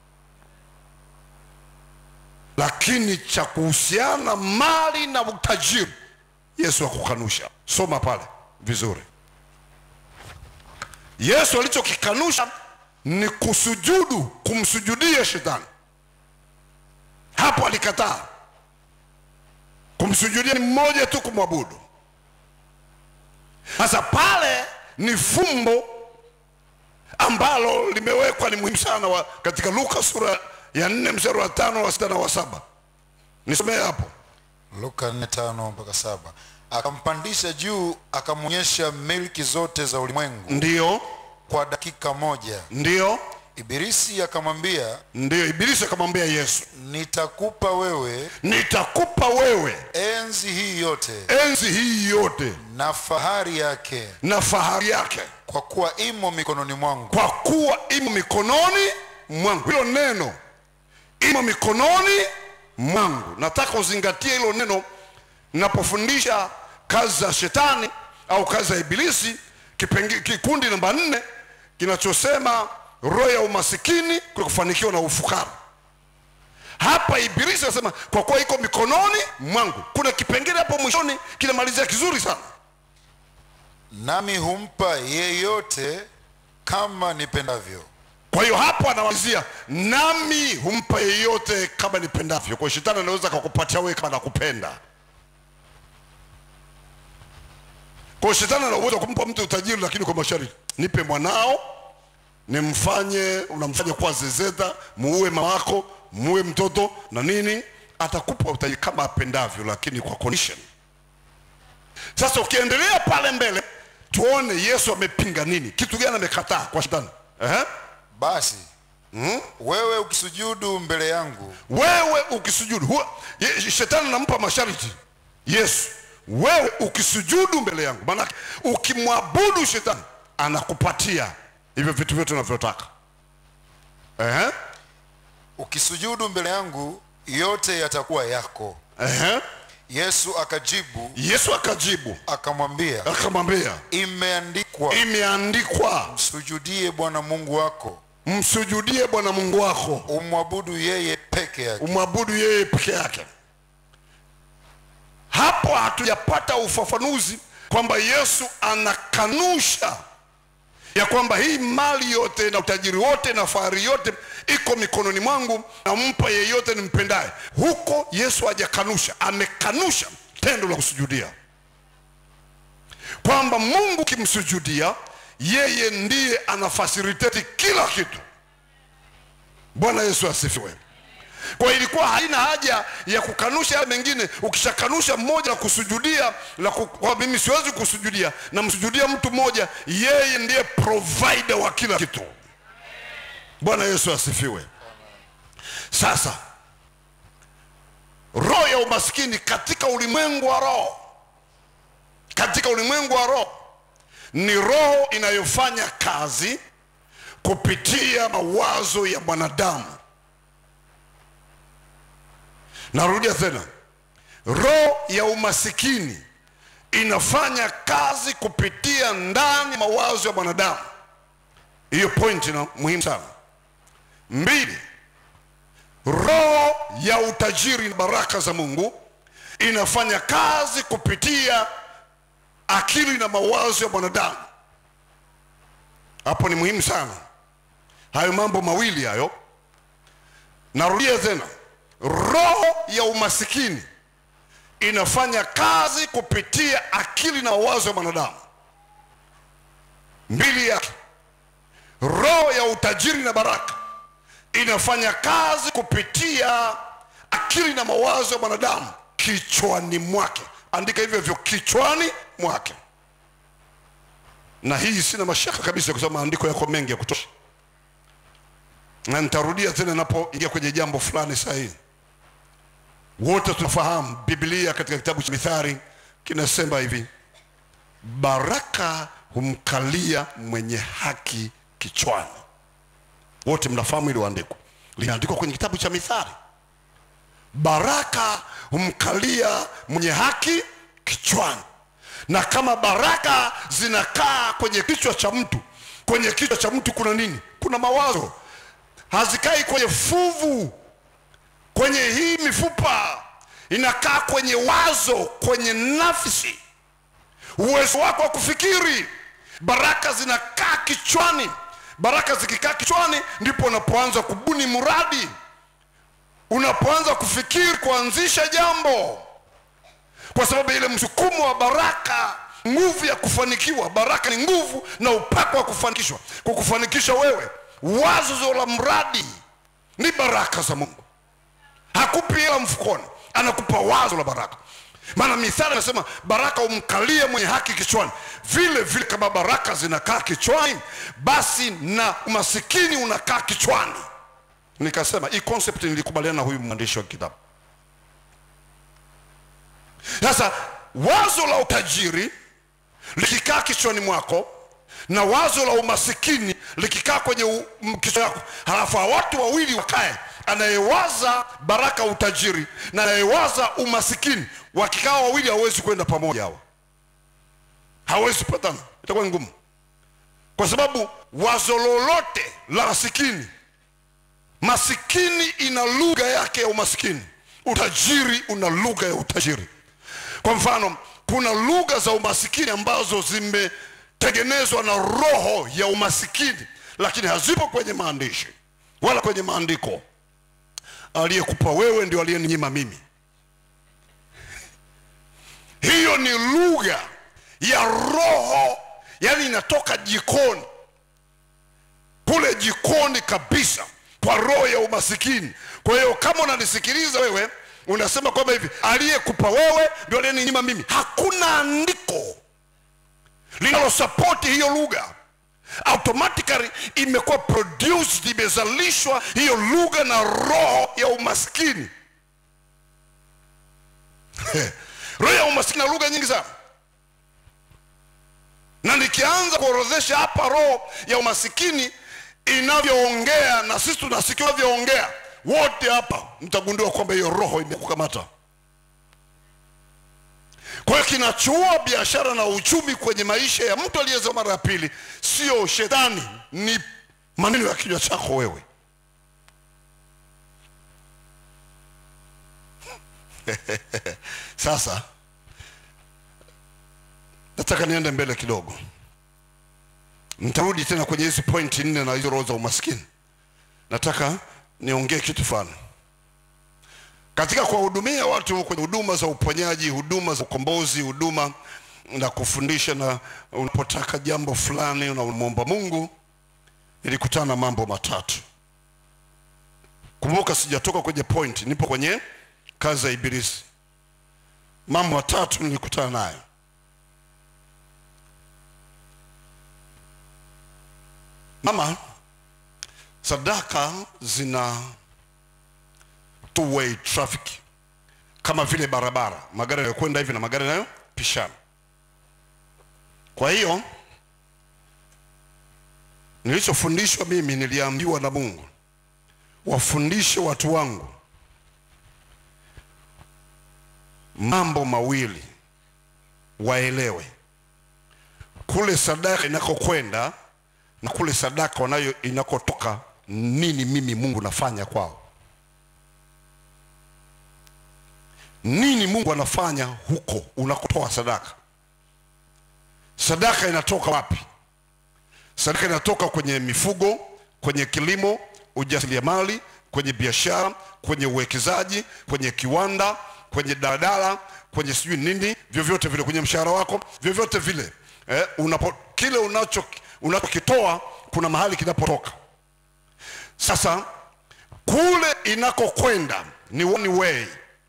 lakini cha kuhusiana mali na utajiri yesu hakukanusha soma pale vizuri yesu alichokikanusha ni kusujudu kumsujudia shetani hapo alikataa kumsujudia ni mmoja tu kumwabudu sasa pale ni fumbo ambalo limewekwa ni muhimu sana wa, katika luka sura ya nne mstari wa tano wa sita na wa saba nisomee hapo luka 4:5 mpaka saba akampandisha juu akamwonyesha milki zote za ulimwengu ndiyo kwa dakika moja ndiyo ibilisi akamwambia ndiyo ibilisi akamwambia yesu nitakupa wewe nitakupa wewe enzi hii yote enzi hii yote na fahari yake na fahari yake kwa kuwa imo mikononi mwangu kwa kuwa imo mikononi mwangu hilo neno imo mikononi mwangu nataka uzingatie hilo neno napofundisha kazi za shetani au kazi za ibilisi kipengi, kikundi namba nne kinachosema roho ya umasikini kule kufanikiwa na ufukara hapa ibilisi anasema kwa kuwa iko mikononi mwangu kuna kipengele hapo mwishoni kinamalizia kizuri sana nami humpa yeyote kama nipendavyo kwa hiyo hapo anamalizia nami humpa yeyote kama nipendavyo kwa hiyo shetani anaweza akakupatia wewe kama nakupenda kwa hiyo shetani ana uwezo wa kumpa mtu utajiri lakini kwa masharti nipe mwanao nimfanye unamfanya kuwa zezeta muue mama wako muue mtoto na nini atakupa utajiri kama apendavyo lakini kwa condition sasa ukiendelea pale mbele tuone yesu amepinga nini kitu gani amekataa kwa shetani Ehe. basi wewe ukisujudu mbele yangu wewe ukisujudu huwa, ye, shetani anampa masharti yesu wewe ukisujudu mbele yangu maanake ukimwabudu shetani anakupatia hivyo vitu vyote unavyotaka Ehe, ukisujudu mbele yangu yote yatakuwa yako ehe. yesu akajibu yesu akajibu akamwambia akamwambia imeandikwa imeandikwa msujudie bwana mungu wako msujudie bwana mungu wako umwabudu yeye peke yake umwabudu yeye peke yake hapo hatujapata ufafanuzi kwamba yesu anakanusha ya kwamba hii mali yote na utajiri wote na fahari yote iko mikononi mwangu nampa yeyote nimpendaye huko yesu hajakanusha amekanusha tendo la kusujudia kwamba mungu kimsujudia yeye ndiye anafasilitate kila kitu bwana yesu asifiwe kwa hiyo ilikuwa haina haja ya kukanusha haya mengine ukishakanusha mmoja na kusujudia la ku, kwa mimi siwezi kusujudia namsujudia mtu mmoja yeye ndiye provider wa kila kitu bwana yesu asifiwe sasa roho ya umaskini katika ulimwengu wa roho katika ulimwengu wa roho ni roho inayofanya kazi kupitia mawazo ya mwanadamu narudia tena roho ya umasikini inafanya kazi kupitia ndani ya mawazo ya mwanadamu hiyo point na muhimu sana mbili roho ya utajiri na baraka za mungu inafanya kazi kupitia akili na mawazo ya mwanadamu hapo ni muhimu sana hayo mambo mawili hayo narudia tena roho ya umasikini inafanya kazi kupitia akili na mawazo ya mwanadamu mbili yake roho ya utajiri na baraka inafanya kazi kupitia akili na mawazo ya mwanadamu kichwani mwake andika hivyo hivyo kichwani mwake na hii sina mashaka kabisa kwa sababu maandiko yako mengi ya kutosha na nitarudia tena napoingia kwenye jambo fulani sahihi wote tunafahamu biblia katika kitabu cha mithari kinasema hivi baraka humkalia mwenye haki kichwani wote mnafahamu hilo andiko limeandikwa kwenye kitabu cha mithari baraka humkalia mwenye haki kichwani na kama baraka zinakaa kwenye kichwa cha mtu kwenye kichwa cha mtu kuna nini kuna mawazo hazikai kwenye fuvu kwenye hii mifupa inakaa kwenye wazo kwenye nafsi uwezo wako wa kufikiri baraka zinakaa kichwani baraka zikikaa kichwani ndipo unapoanza kubuni mradi unapoanza kufikiri kuanzisha jambo kwa sababu ile msukumo wa baraka nguvu ya kufanikiwa baraka ni nguvu na upako wa kufanikishwa kwa kufanikisha wewe wazo la mradi ni baraka za mungu hakupi hela mfukoni anakupa wazo la baraka maana mithali anasema baraka umkalie mwenye haki kichwani vile vile kama baraka zinakaa kichwani basi na umasikini unakaa kichwani nikasema hii concept nilikubaliana na huyu mwandishi wa kitabu sasa wazo la utajiri likikaa kichwani mwako na wazo la umasikini likikaa kwenye u- m- kichwa yako halafu hawa watu wawili wakae anayewaza baraka utajiri na anayewaza umasikini wakikaa wawili hawezi kwenda pamoja hawa hawezi kupatana itakuwa ni ngumu kwa sababu wazo lolote la masikini masikini ina lugha yake ya umasikini utajiri una lugha ya utajiri kwa mfano kuna lugha za umasikini ambazo zimetengenezwa na roho ya umasikini lakini hazipo kwenye maandishi wala kwenye maandiko aliyekupa wewe ndio aliyeninyima mimi hiyo ni lugha ya roho yani inatoka jikoni kule jikoni kabisa kwa roho ya umasikini kwa hiyo kama unanisikiliza wewe unasema kwamba hivi aliyekupa wewe ndio aliyeninyima mimi hakuna andiko linalosapoti hiyo lugha automatically imekuwa produced imezalishwa hiyo lugha na roho ya umaskini roho ya umaskini na lugha nyingi sana na nikianza kuorodhesha hapa roho ya umasikini inavyoongea na sisi tunasikia inavyoongea wote hapa mtagundua kwamba hiyo roho imekukamata kwa hiyo kinachoua biashara na uchumi kwenye maisha ya mtu aliyezaa mara ya pili sio shetani ni maneno ya kinywa chako wewe sasa nataka niende mbele kidogo nitarudi tena kwenye hizi pointi nne na hizo roho za umaskini nataka niongee kitu fulani katika kuwahudumia watu kwenye huduma za uponyaji huduma za ukombozi huduma na kufundisha na unapotaka jambo fulani unamwomba mungu nilikutana na mambo matatu kumbuka sijatoka kwenye point nipo kwenye kazi ya ibilisi mambo matatu nilikutana nayo mama sadaka zina two way traffic kama vile barabara magari yanayokwenda hivi na magari yanayopishana kwa hiyo nilichofundishwa mimi niliambiwa na mungu wafundishe watu wangu mambo mawili waelewe kule sadaka inakokwenda na kule sadaka wanayo inakotoka nini mimi mungu nafanya kwao nini mungu anafanya huko unakotoa sadaka sadaka inatoka wapi sadaka inatoka kwenye mifugo kwenye kilimo ujasiriamali kwenye biashara kwenye uwekezaji kwenye kiwanda kwenye daladala kwenye sijui nini vyovyote vile kwenye mshahara wako vyovyote vile eh, unapo, kile unacho unachokitoa kuna mahali kinapotoka sasa kule inakokwenda ni one way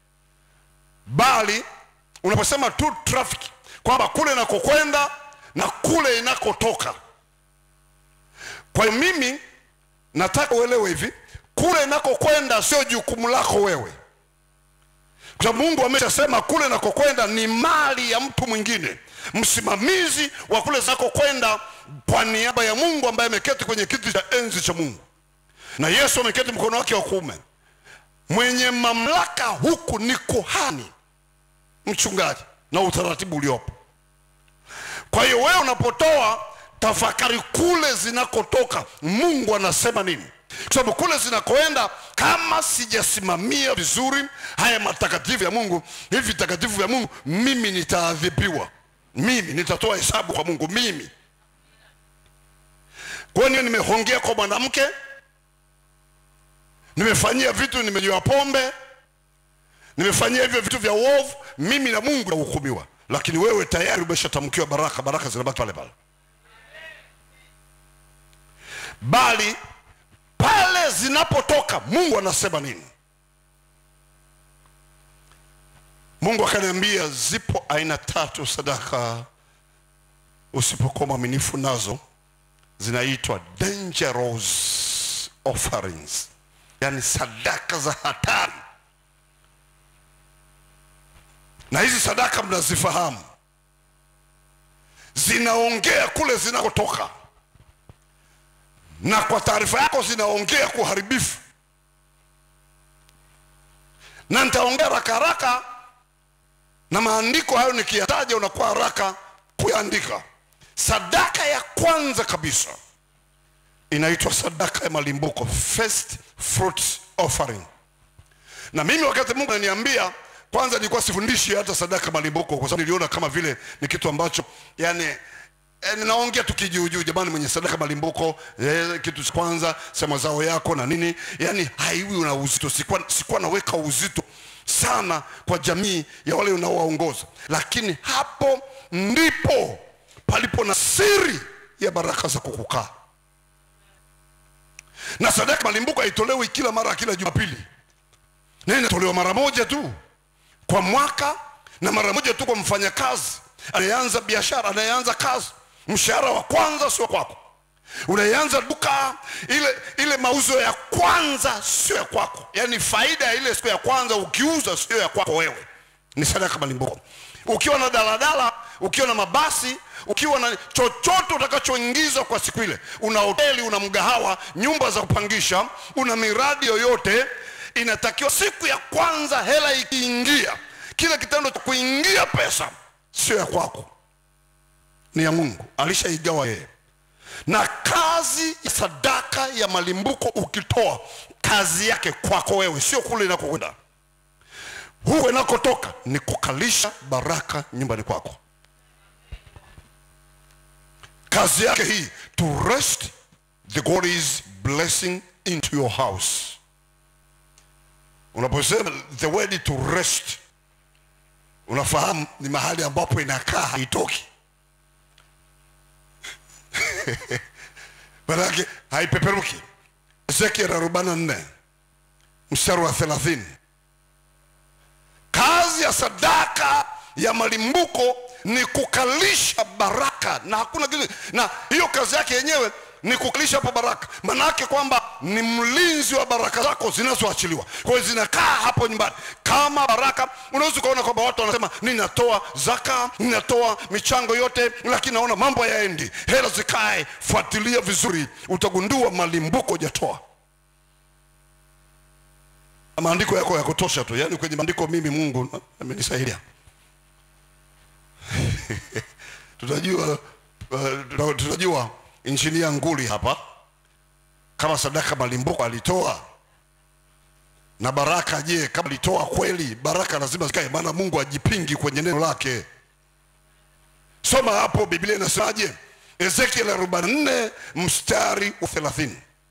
bali unaposema tu traffic kwamba kule inakokwenda na kule inakotoka kwa hiyo mimi nataka uelewe hivi kule inakokwenda sio jukumu lako wewe kwa sababu mungu ameshasema kule inakokwenda ni mali ya mtu mwingine msimamizi wa kule zinakokwenda kwa niaba ya mungu ambaye ameketi kwenye kiti cha enzi cha mungu na yesu ameketi mkono wake wa kuume mwenye mamlaka huku ni kuhani mchungaji na utaratibu uliopo kwa hiyo wewe unapotoa tafakari kule zinakotoka mungu anasema nini kwa sababu kule zinakoenda kama sijasimamia vizuri haya matakatifu ya mungu hivi vitakatifu vya mungu mimi nitaadhibiwa mimi nitatoa hesabu kwa mungu mimi kwa hiyo nimehongea kwa mwanamke nimefanyia vitu nimenywa pombe nimefanyia hivyo vitu vya uovu mimi na mungu nahukumiwa lakini wewe tayari umeshatamkiwa baraka baraka zinabaki pale pale bali pale zinapotoka mungu anasema nini mungu akaniambia zipo aina tatu sadaka usipokuwa mwaminifu nazo zinaitwa dangerous offerings yani sadaka za hatari na hizi sadaka mnazifahamu zinaongea kule zinakotoka na kwa taarifa yako zinaongea kuharibifu na nitaongea haraka haraka na maandiko hayo nikiyataja unakuwa haraka kuyaandika sadaka ya kwanza kabisa inaitwa sadaka ya malimbuko first fruits offering na mimi wakati mungu ananiambia kwanza nilikuwa sifundishi hata sadaka malimbuko kwa sababu niliona kama vile ni kitu ambacho yani eh, ninaongea tu kijuujuu jamani mwenye sadaka malimbuko eh, kitu cha kwanza sema zao yako na nini yani haiwi una uzito sikuwa, sikuwa naweka uzito sana kwa jamii ya wale unaowaongoza lakini hapo ndipo palipo na siri ya baraka za kukukaa na sadaka malimbuko haitolewi kila mara kila jumapili na inatolewa mara moja tu kwa mwaka na mara moja tu kwa mfanyakazi anayeanza biashara anayeanza kazi mshahara wa kwanza sio kwako unayeanza duka ile ile mauzo ya kwanza sio ya kwako yaani faida ya ile siku ya kwanza ukiuza sio ya kwako wewe ni sadaka malimbuko ukiwa na daladala ukiwa na mabasi ukiwa na chochote utakachoingiza kwa siku ile una hoteli una mgahawa nyumba za kupangisha una miradi yoyote inatakiwa siku ya kwanza hela ikiingia kile kitendo cha kuingia pesa sio ya kwako ni ya mungu alishaigawa yeye na kazi ya sadaka ya malimbuko ukitoa kazi yake kwako wewe sio kule inakokwenda huko inakotoka ni kukalisha baraka nyumbani kwako kazi yake hii to rest the God's blessing into your house unaposema the word to rest unafahamu ni mahali ambapo inakaa haitoki manake haipeperuki ezekiel arobaini na nne mstari wa thelathini kazi ya sadaka ya malimbuko ni kukalisha baraka na hakuna kitu na hiyo kazi yake yenyewe ni kukalisha hapo baraka maanaake kwamba ni mlinzi wa baraka zako zinazoachiliwa kwa hiyo zinakaa hapo nyumbani kama baraka unaweza ukaona kwamba watu wanasema ninatoa zaka ninatoa michango yote lakini naona mambo yaendi hela zikae fuatilia vizuri utagundua malimbuko hujatoa maandiko yako ya kutosha tu yaani kwenye maandiko mimi mungu amenisaidia tutajua uh, tutajua injinia nguli hapa kama sadaka malimbuko alitoa na baraka je kama alitoa kweli baraka lazima zikae maana mungu ajipingi kwenye neno lake soma hapo biblia inasemaje ezekiel 44 mstari wa 30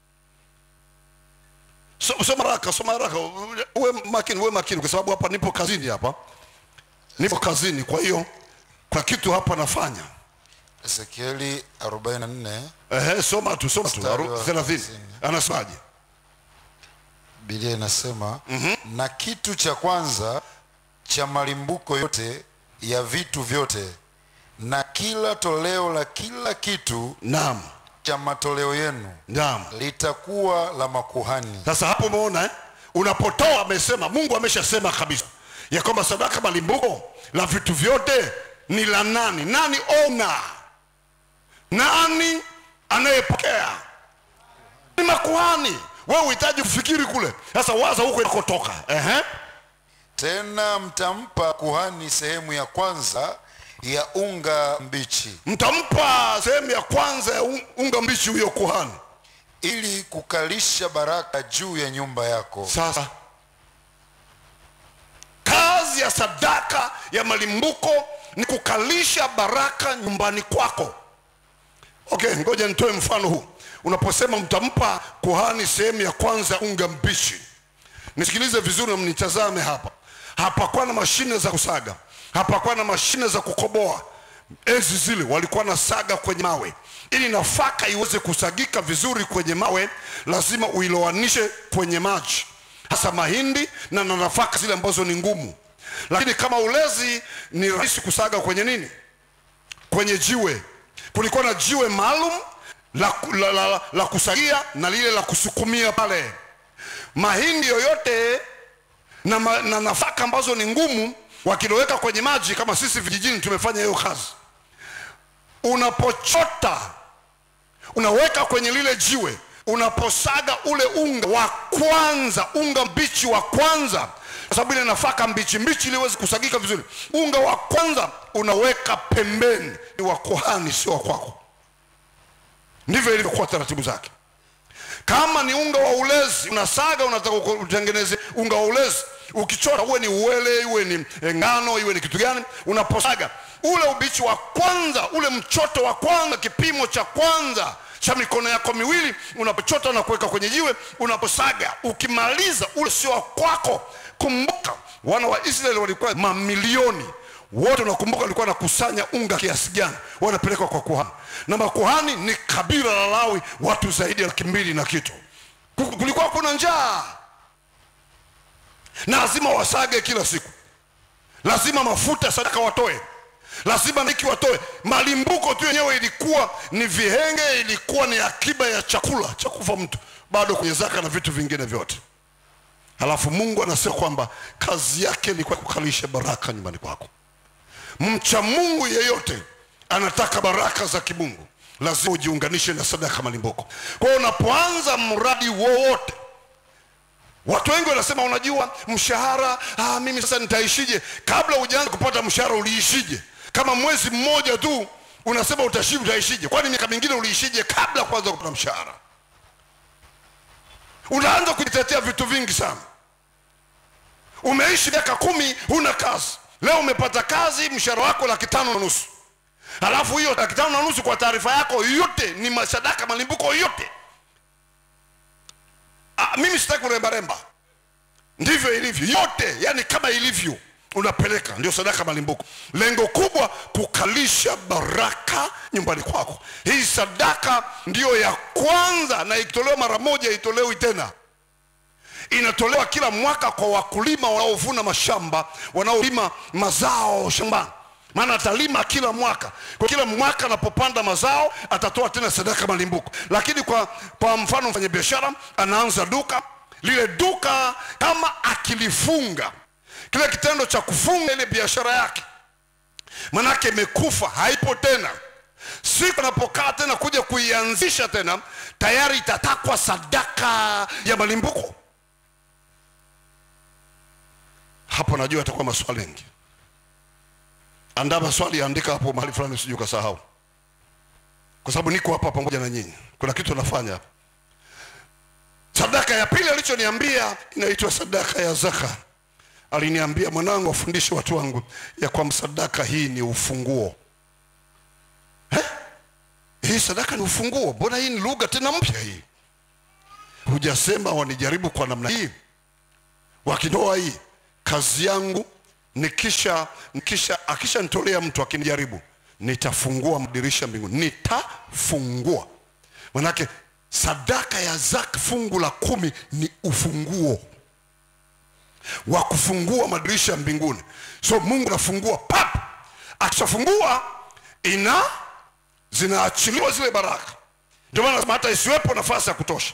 So- soma haraka soma haraka uwe makini uwe makini kwa sababu hapa nipo kazini hapa nipo kazini kwa hiyo kwa kitu hapa nafanya ezekieli 44 Ehe, soma tu soma tu Mstari aru- wa 30 hamsini. anasemaje biblia inasema mm-hmm. na kitu cha kwanza cha malimbuko yote ya vitu vyote na kila toleo la kila kitu naam cha matoleo yenu naam litakuwa la makuhani sasa hapo umeona eh? unapotoa amesema mungu ameshasema kabisa ya kwamba sadaka malimbuko la vitu vyote ni la nani nani ona nani anayepokea ni makuhani wewe uhitaji kufikiri kule sasa waza huko inakotoka Ehe. tena mtampa kuhani sehemu ya kwanza ya unga mbichi mtampa sehemu ya kwanza ya un- unga mbichi huyo kuhani ili kukalisha baraka juu ya nyumba yako sasa kazi ya sadaka ya malimbuko ni kukalisha baraka nyumbani kwako okay ngoja nitoe mfano huu unaposema mtampa kuhani sehemu ya kwanza ya unga mbichi nisikilize vizuri na mnitazame hapa hapakuwa na mashine za kusaga hapakuwa na mashine za kukoboa enzi zile walikuwa na saga kwenye mawe ili nafaka iweze kusagika vizuri kwenye mawe lazima uiloanishe kwenye maji hasa mahindi na na nafaka zile ambazo ni ngumu lakini kama ulezi ni rahisi kusaga kwenye nini kwenye jiwe kulikuwa na jiwe maalum la, la, la, la, la kusagia na lile la kusukumia pale mahindi yoyote na, ma, na nafaka ambazo ni ngumu wakiloweka kwenye maji kama sisi vijijini tumefanya hiyo kazi unapochota unaweka kwenye lile jiwe unaposaga ule unga wa kwanza unga mbichi wa kwanza kwa sababu ile nafaka mbichi mbichi ili iweze kusagika vizuri unga wa kwanza unaweka pembeni ni wa kuhani sio wa kwako ndivyo ilivyokuwa taratibu zake kama ni unga wa ulezi unasaga unataka uko- utengeneze unga wa ulezi ukichora uwe ni uwele iwe ni eh, ngano iwe ni kitu gani unaposaga ule ubichi wa kwanza ule mchoto wa kwanza kipimo cha kwanza cha mikono yako miwili unapochota na kuweka kwenye jiwe unaposaga ukimaliza ule sio wa kwako kumbuka wana wa israeli walikuwa mamilioni wote unakumbuka walikuwa wanakusanya unga kiasi gani wanapelekwa kwa kuhani na makuhani ni kabila la lawi watu zaidi ya laki mbili na kitu Ku- kulikuwa kuna njaa na lazima wasage kila siku lazima mafuta ya sadaka watoe lazima niki watoe malimbuko tu yenyewe ilikuwa ni vihenge ilikuwa ni akiba ya chakula cha kufa mtu bado kwenye zaka na vitu vingine vyote halafu mungu anasema kwamba kazi yake ilikuwa kukalisha baraka nyumbani kwako mcha mungu yeyote anataka baraka za kimungu lazima ujiunganishe na sadaka malimbuko kwa hiyo unapoanza mradi wowote watu wengi wanasema unajua mshahara ah, mimi sasa nitaishije kabla hujaanza kupata mshahara uliishije kama mwezi mmoja tu unasema utashi utaishije kwani miaka mingine uliishije kabla kwanza kupata mshahara unaanza kujitetea vitu vingi sana umeishi miaka kumi huna kazi leo umepata kazi mshahara wako laki tano na nusu halafu hiyo laki tano na nusu kwa taarifa yako yote ni masadaka malimbuko yote ah, mimi sitaki kurembaremba ndivyo ilivyo yote yani kama ilivyo unapeleka ndio sadaka malimbuko lengo kubwa kukalisha baraka nyumbani kwako hii sadaka ndiyo ya kwanza na ikitolewa mara moja itolewi tena inatolewa kila mwaka kwa wakulima wanaovuna mashamba wanaolima mazao shambani maana atalima kila mwaka kwa kila mwaka anapopanda mazao atatoa tena sadaka malimbuko lakini kwa, kwa mfano mfanyabiashara anaanza duka lile duka kama akilifunga kile kitendo cha kufunga ile biashara yake manake imekufa haipo tena siku anapokaa tena kuja kuianzisha tena tayari itatakwa sadaka ya malimbuko hapo najua atakuwa maswali mengi andaa maswali andika hapo mahali fulani usije ukasahau kwa sababu niko hapa pamoja na nyinyi kuna kitu nafanya hapa sadaka ya pili alichoniambia inaitwa sadaka ya zaka aliniambia mwanangu wafundishe watu wangu ya kwamba sadaka hii ni ufunguo eh? hii sadaka ni ufunguo mbona hii ni lugha tena mpya hii hujasema wanijaribu kwa namna hii wakitoa hii kazi yangu nikisha nikisha akishanitolea mtu akinijaribu nitafungua madirisha mbinguni nitafungua manake sadaka ya zaka fungu la kumi ni ufunguo wa kufungua madirisha mbinguni so mungu anafungua pap akishafungua ina zinaachiliwa zile baraka ndio maana nasema hata isiwepo nafasi ya kutosha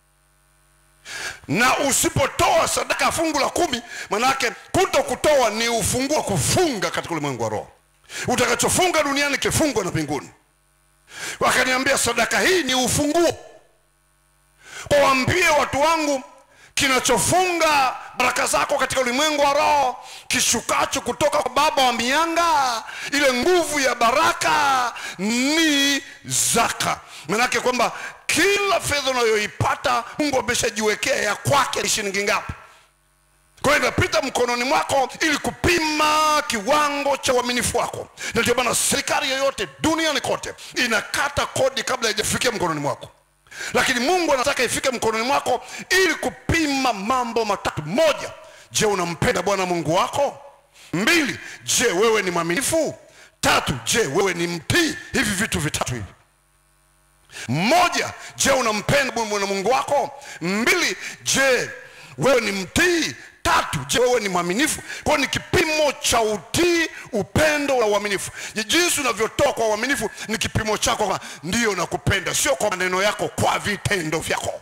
na usipotoa sadaka ya fungu la kumi manake kuto kutoa ni ufunguo wa kufunga katika ulimwengu wa roho utakachofunga duniani kifungwa na mbinguni wakaniambia sadaka hii ni ufunguo waambie watu wangu kinachofunga baraka zako katika ulimwengu wa roho kishukacho kutoka kwa baba wa mianga ile nguvu ya baraka ni zaka manake kwamba kila fedha unayoipata mungu ameshajiwekea ya kwake ni shilingi ngapi kwa hiyo inapita mkononi mwako ili kupima kiwango cha uaminifu wako na ndio maana serikali yoyote duniani kote inakata kodi kabla haijafikia mkononi mwako lakini mungu anataka ifike mkononi mwako ili kupima mambo matatu moja je unampenda bwana mungu wako mbili je wewe ni mwaminifu tatu je wewe ni mtii hivi vitu vitatu hivi moja je unampenda bwana mungu wako mbili je wewe ni mtii tatu je wewe ni mwaminifu kwao ni kipimo cha utii upendo na uaminifu Je, jinsi unavyotoa kwa uaminifu ni kipimo chako kwa ndiyo nakupenda sio kwa maneno yako kwa vitendo vyako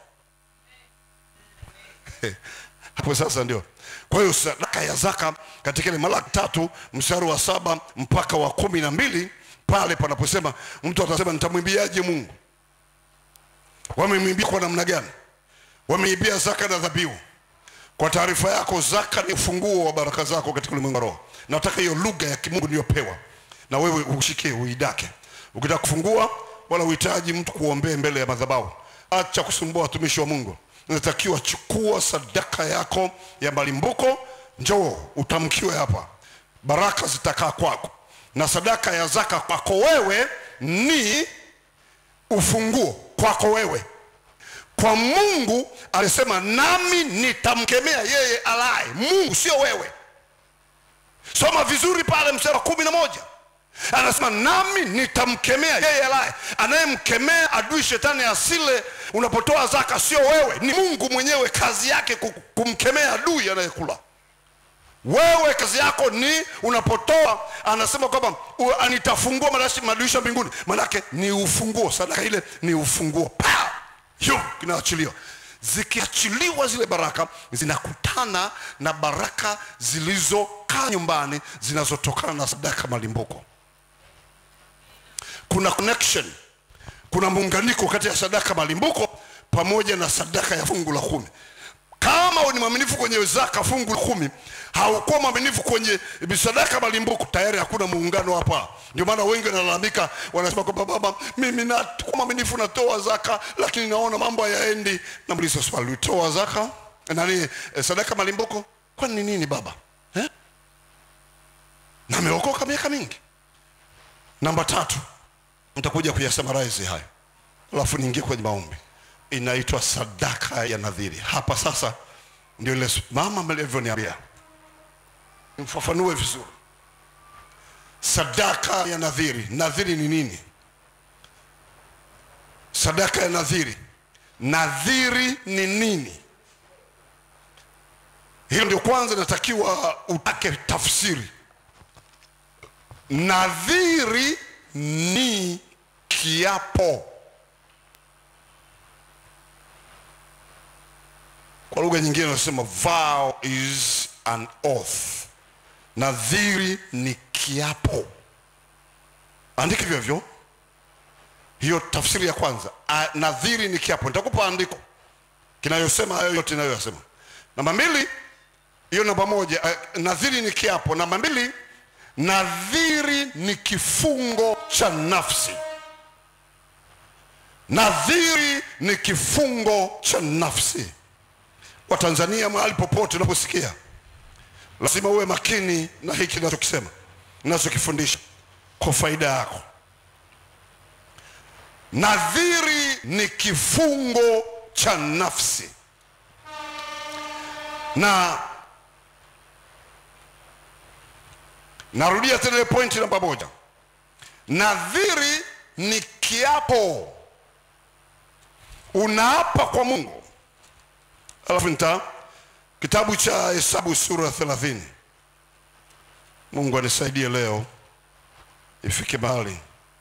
hapo sasa ndio kwa hiyo sadaka ya zaka katika ile malaki tatu mstari wa saba mpaka wa kumi na mbili pale panaposema mtu atasema nitamwimbiaje mungu wamemwimbia kwa namna gani wameibia zaka na dhabihu kwa taarifa yako zaka ni ufunguo wa baraka zako katika ulimwengu wa roho nataka hiyo lugha ya kimungu niliyopewa na wewe ushikie uidake ukitaka kufungua wala uhitaji mtu kuombee mbele ya madhabahu acha kusumbua watumishi wa mungu unatakiwa chukua sadaka yako ya malimbuko njoo utamkiwe hapa baraka zitakaa kwako na sadaka ya zaka kwako wewe ni ufunguo kwako wewe kwa mungu alisema nami nitamkemea yeye alaye mungu sio wewe soma vizuri pale mstari wa kumi na moja anasema nami nitamkemea yeye alaye anayemkemea adui shetani asile unapotoa zaka sio wewe ni mungu mwenyewe kazi yake ku- kumkemea adui anayekula wewe kazi yako ni unapotoa anasema kwamba u- nitafungua madashi- madirisha mbinguni manake ni ufunguo sadaka ile ni ufunguo pa hiyo kinaachiliwa zikiachiliwa zile baraka zinakutana na baraka zilizokaa nyumbani zinazotokana na sadaka malimbuko kuna connection kuna muunganiko kati ya sadaka malimbuko pamoja na sadaka ya fungu la kumi kama ni mwaminifu kwenye zaka fungu la kumi haukuwa mwaminifu kwenye sadaka malimbuko tayari hakuna muungano hapa ndio maana wengi wanalalamika wanasema kwamba baba mimi nakuwa mwaminifu natoa zaka lakini naona mambo hayaendi namuliza swali ulitoa zaka nani eh, sadaka malimbuko kwani ni nini baba eh? na ameokoka miaka mingi namba tatu nitakuja kuyasamaraizi hayo alafu niingie kwenye maombi inaitwa sadaka ya nadhiri hapa sasa ndio ile mama mlivyoniambia mfafanue vizuri sadaka ya nadhiri nadhiri ni nini sadaka ya nadhiri nadhiri ni nini hiyo ndio kwanza inatakiwa utake tafsiri nadhiri ni kiapo kwa lugha nyingine unasema vow is an oath nadhiri ni kiapo andika hivyo hivyo hiyo tafsiri ya kwanza A, nadhiri ni kiapo nitakupa andiko kinayosema hayo yote inayoyasema namba mbili hiyo namba moja uh, nadhiri ni kiapo namba mbili nadhiri ni kifungo cha nafsi nadhiri ni kifungo cha nafsi watanzania mahali popote unaposikia lazima uwe makini na hiki nachokisema nachokifundisha kwa faida yako nadhiri ni kifungo cha nafsi na narudia tena ile pointi namba moja nadhiri ni kiapo unaapa kwa mungu alafu nita kitabu cha hesabu sura thelathini mungu anisaidie leo ifike mahali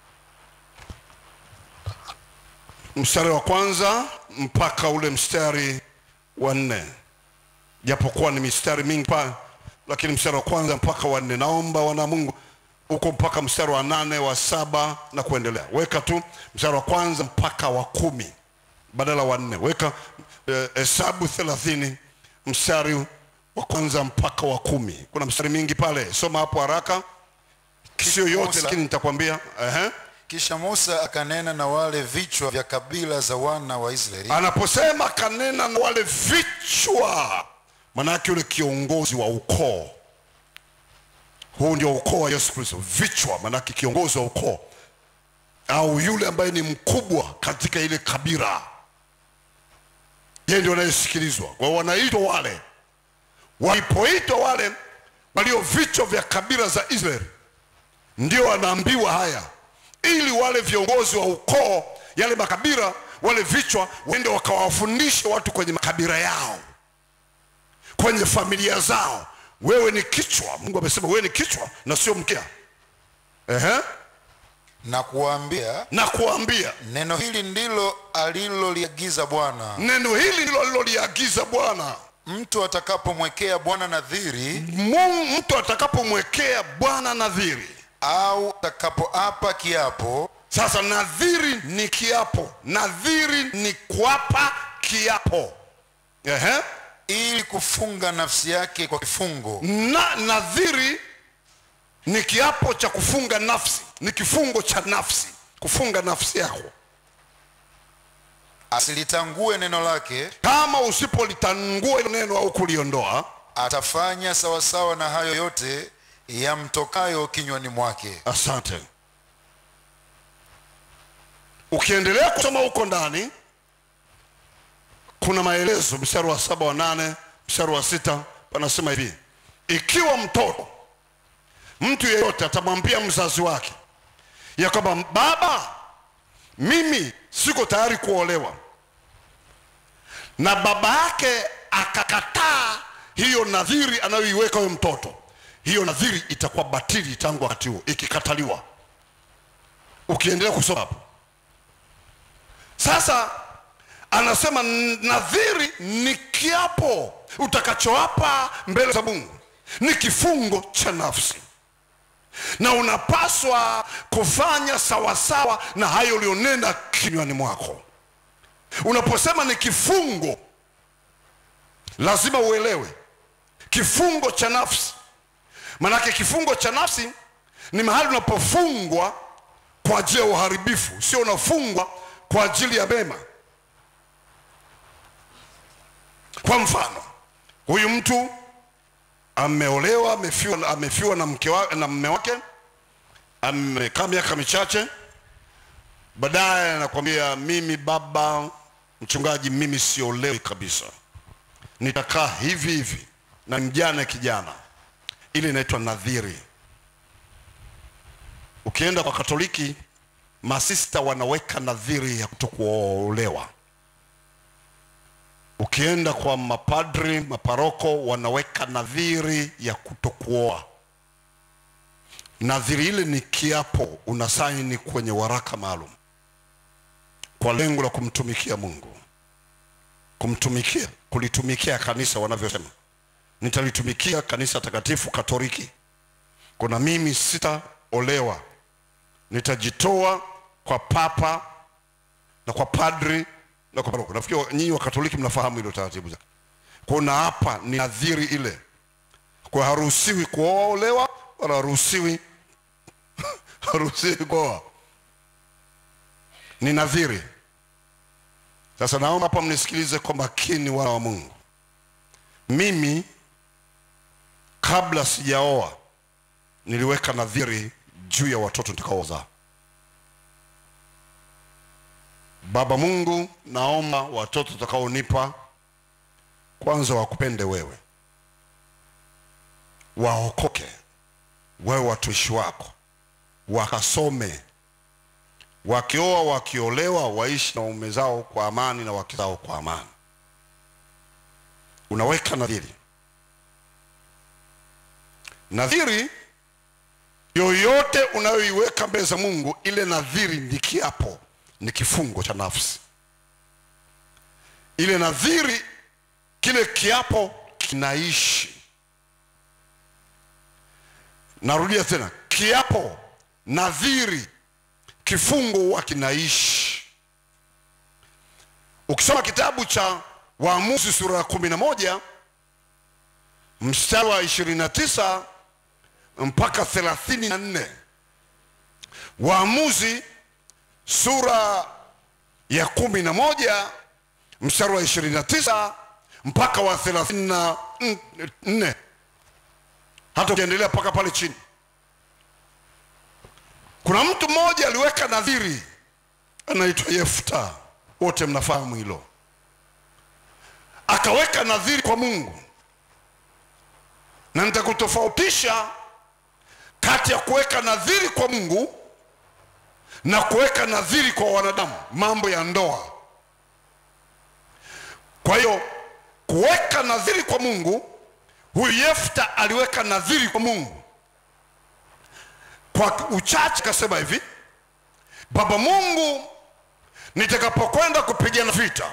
mstari wa kwanza mpaka ule mstari wa nne japokuwa ni mistari mingi pa lakini mstari wa kwanza mpaka wa nne naomba wana mungu huko mpaka mstari wa nane wa saba na kuendelea weka tu mstari wa kwanza mpaka wa kumi badala wa nne weka hesabu eh, thelathini mstari wa kwanza mpaka wa kumi kuna mstari mingi pale soma hapo haraka sio yote Musa. lakini nitakwambia uh-huh. kisha musa akanena na wale vichwa vya kabila za wana wa israeli anaposema kanena na wale vichwa manake yule kiongozi wa ukoo huu ndio ukoo wa yesu kristo vichwa manake kiongozi wa ukoo au yule ambaye ni mkubwa katika ile kabila yeye ndio anayesikilizwa kwa hiyo wanaitwa wale walipoitwa wale walio vichwa vya kabila za israeli ndio wanaambiwa haya ili wale viongozi wa ukoo yale makabila wale vichwa waende wakawafundishe watu kwenye makabila yao kwenye familia zao wewe ni kichwa mungu amesema wewe ni kichwa na sio mkia Ehe. na kuwaambia na kuambia neno hili ndilo aliloliagiza bwana neno hili ndilo aliloliagiza bwana mtu atakapomwekea bwana nadhiri Mungu mtu atakapomwekea bwana nadhiri au atakapoapa kiapo sasa nadhiri ni kiapo nadhiri ni kuapa kiapo Ehe. ili kufunga nafsi yake kwa kifungo na nadhiri ni kiapo cha kufunga nafsi ni kifungo cha nafsi kufunga nafsi yako asilitangue neno lake kama usipolitangua hilo neno au kuliondoa atafanya sawasawa na hayo yote yamtokayo kinywani mwake asante ukiendelea kusoma huko ndani kuna maelezo mstari wa saba wa nane mstari wa sita panasema hivi ikiwa mtoto mtu yeyote atamwambia mzazi wake ya kwamba baba mimi siko tayari kuolewa na baba yake akakataa hiyo nadhiri anayoiweka huyo mtoto hiyo nadhiri itakuwa batili tangu wakati huo ikikataliwa ukiendelea kusoma hapo sasa anasema nadhiri ni kiapo utakachoapa mbele za mungu ni kifungo cha nafsi na unapaswa kufanya sawasawa na hayo ulionena kinywani mwako unaposema ni kifungo lazima uelewe kifungo cha nafsi manake kifungo cha nafsi ni mahali unapofungwa kwa ajili ya uharibifu sio unafungwa kwa ajili ya mema kwa mfano huyu mtu ameolewa amefiwa, amefiwa na mke wa, na mme wake amekaa miaka michache baadaye anakwambia mimi baba mchungaji mimi siolewi kabisa nitakaa hivi hivi na mjane kijana ile inaitwa nadhiri ukienda kwa katoliki masista wanaweka nadhiri ya kutokuolewa ukienda kwa mapadri maparoko wanaweka nadhiri ya kutokuoa nadhiri ile ni kiapo unasaini kwenye waraka maalum kwa lengo la kumtumikia mungu kumtumikia kulitumikia kanisa wanavyosema nitalitumikia kanisa takatifu katoliki kuna mimi sitaolewa nitajitoa kwa papa na kwa padri na kwa paroko nafikiri nyinyi wa katoliki mnafahamu hilo taratibu zake kuna hapa ni nadhiri ile kwa haruhusiwi kuolewa wala haruhusiwi haruhusiwi kuoa ni nadhiri sasa naomba hapa mnisikilize kwa makini wana wa mungu mimi kabla sijaoa niliweka nadhiri juu ya watoto nitakaozaa baba mungu naomba watoto utakaonipa kwanza wakupende wewe waokoke wewe watumishi wako wakasome wakioa wakiolewa waishi na waume zao kwa amani na wake zao kwa amani unaweka nadhiri nadhiri yoyote unayoiweka mbele za mungu ile nadhiri ni kiapo ni kifungo cha nafsi ile nadhiri kile kiapo kinaishi narudia tena kiapo nadhiri kifungo huwa kinaishi ukisoma kitabu cha waamuzi sura ya kumi na moja mstari wa ishirini na tisa mpaka thelathini na nne waamuzi sura ya kumi na moja mstari wa ishirini na tisa mpaka wa thelathini na nne hata ukiendelea mpaka pale chini kuna mtu mmoja aliweka nadhiri anaitwa yefta wote mnafahamu hilo akaweka nadhiri kwa mungu na nitakutofautisha kati ya kuweka nadhiri kwa mungu na kuweka nadhiri kwa wanadamu mambo ya ndoa kwa hiyo kuweka nadhiri kwa mungu huyu yefta aliweka nadhiri kwa mungu kwa uchache akasema hivi baba mungu nitakapokwenda kupigana vita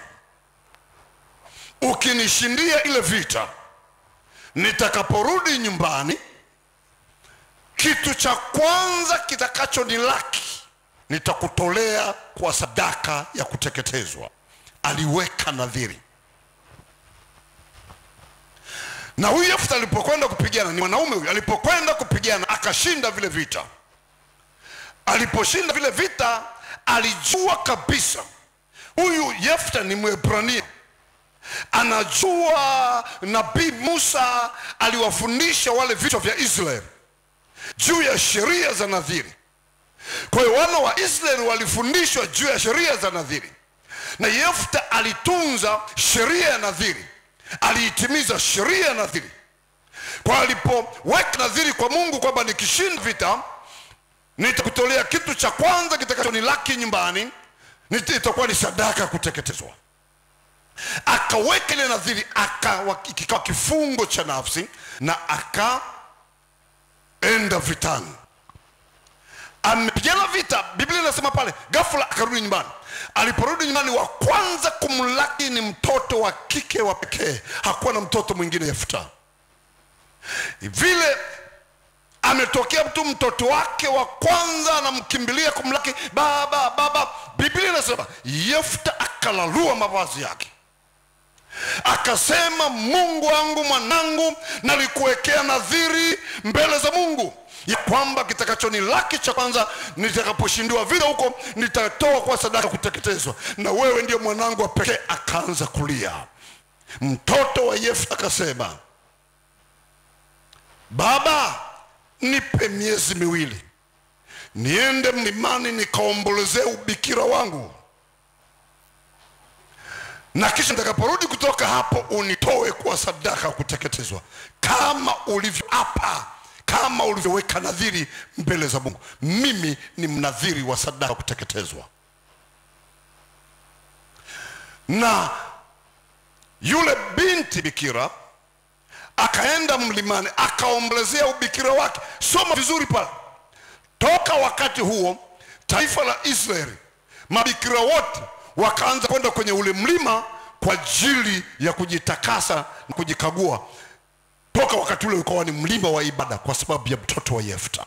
ukinishindia ile vita nitakaporudi nyumbani kitu cha kwanza kitakachonilaki nitakutolea kwa sadaka ya kuteketezwa aliweka nadhiri na huyu yefta alipokwenda kupigana ni mwanaume huyu alipokwenda kupigana akashinda vile vita aliposhinda vile vita alijua kabisa huyu yefta ni mwebrania anajua nabii musa aliwafundisha wale vichwa vya israeli juu ya sheria za nadhiri kwa hiyo wana wa israeli walifundishwa juu ya sheria za nadhiri na yefta alitunza sheria ya nadhiri aliitimiza sheria ya nadhiri kwa alipoweka nadhiri kwa mungu kwamba nikishinda vita nitakutolea kitu cha kwanza kitakachonilaki nyumbani nita- itakuwa ni sadaka ya kuteketezwa akaweka ile nadhiri akawa kikawa kifungo cha nafsi na akaenda vitani amepigana vita biblia inasema pale ghafla akarudi nyumbani aliporudi nyumbani wa kwanza kumlaki ni mtoto wa kike wa pekee hakuwa na mtoto mwingine yefuta vile ametokea mtu mtoto wake wa kwanza anamkimbilia kumlaki baba baba biblia inasema yefta akalalua mavazi yake akasema mungu wangu mwanangu nalikuwekea nadhiri mbele za mungu ya kwamba kitakachonilaki cha kwanza nitakaposhindiwa vita huko nitatoa kwa sadaka kuteketezwa na wewe ndio mwanangu wa pekee akaanza kulia mtoto wa yefta akasema baba nipe miezi miwili niende mlimani nikaombolezee ubikira wangu na kisha nitakaporudi kutoka hapo unitoe kwa sadaka ya kuteketezwa kama ulivyoapa kama ulivyoweka nadhiri mbele za mungu mimi ni mnadhiri wa sadaka ya kuteketezwa na yule binti bikira akaenda mlimani akaombolezea ubikira wake soma vizuri pale toka wakati huo taifa la israeli mabikira wote wakaanza kwenda kwenye ule mlima kwa ajili ya kujitakasa na kujikagua toka wakati ule ukawa ni mlima wa ibada kwa sababu ya mtoto wa yefta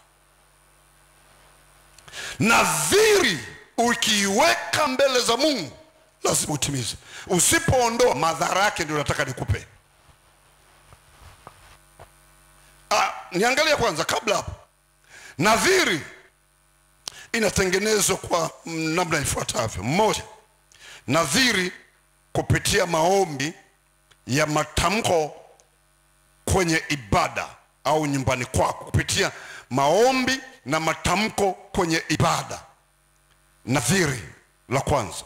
nadhiri ukiiweka mbele za mungu lazima utimize usipoondoa madhara yake ndio nataka nikupe ah, niangalia kwanza kabla hapo nadhiri inatengenezwa kwa namna ifuatavyo mmoja nadhiri kupitia maombi ya matamko kwenye ibada au nyumbani kwako kupitia maombi na matamko kwenye ibada nadhiri la kwanza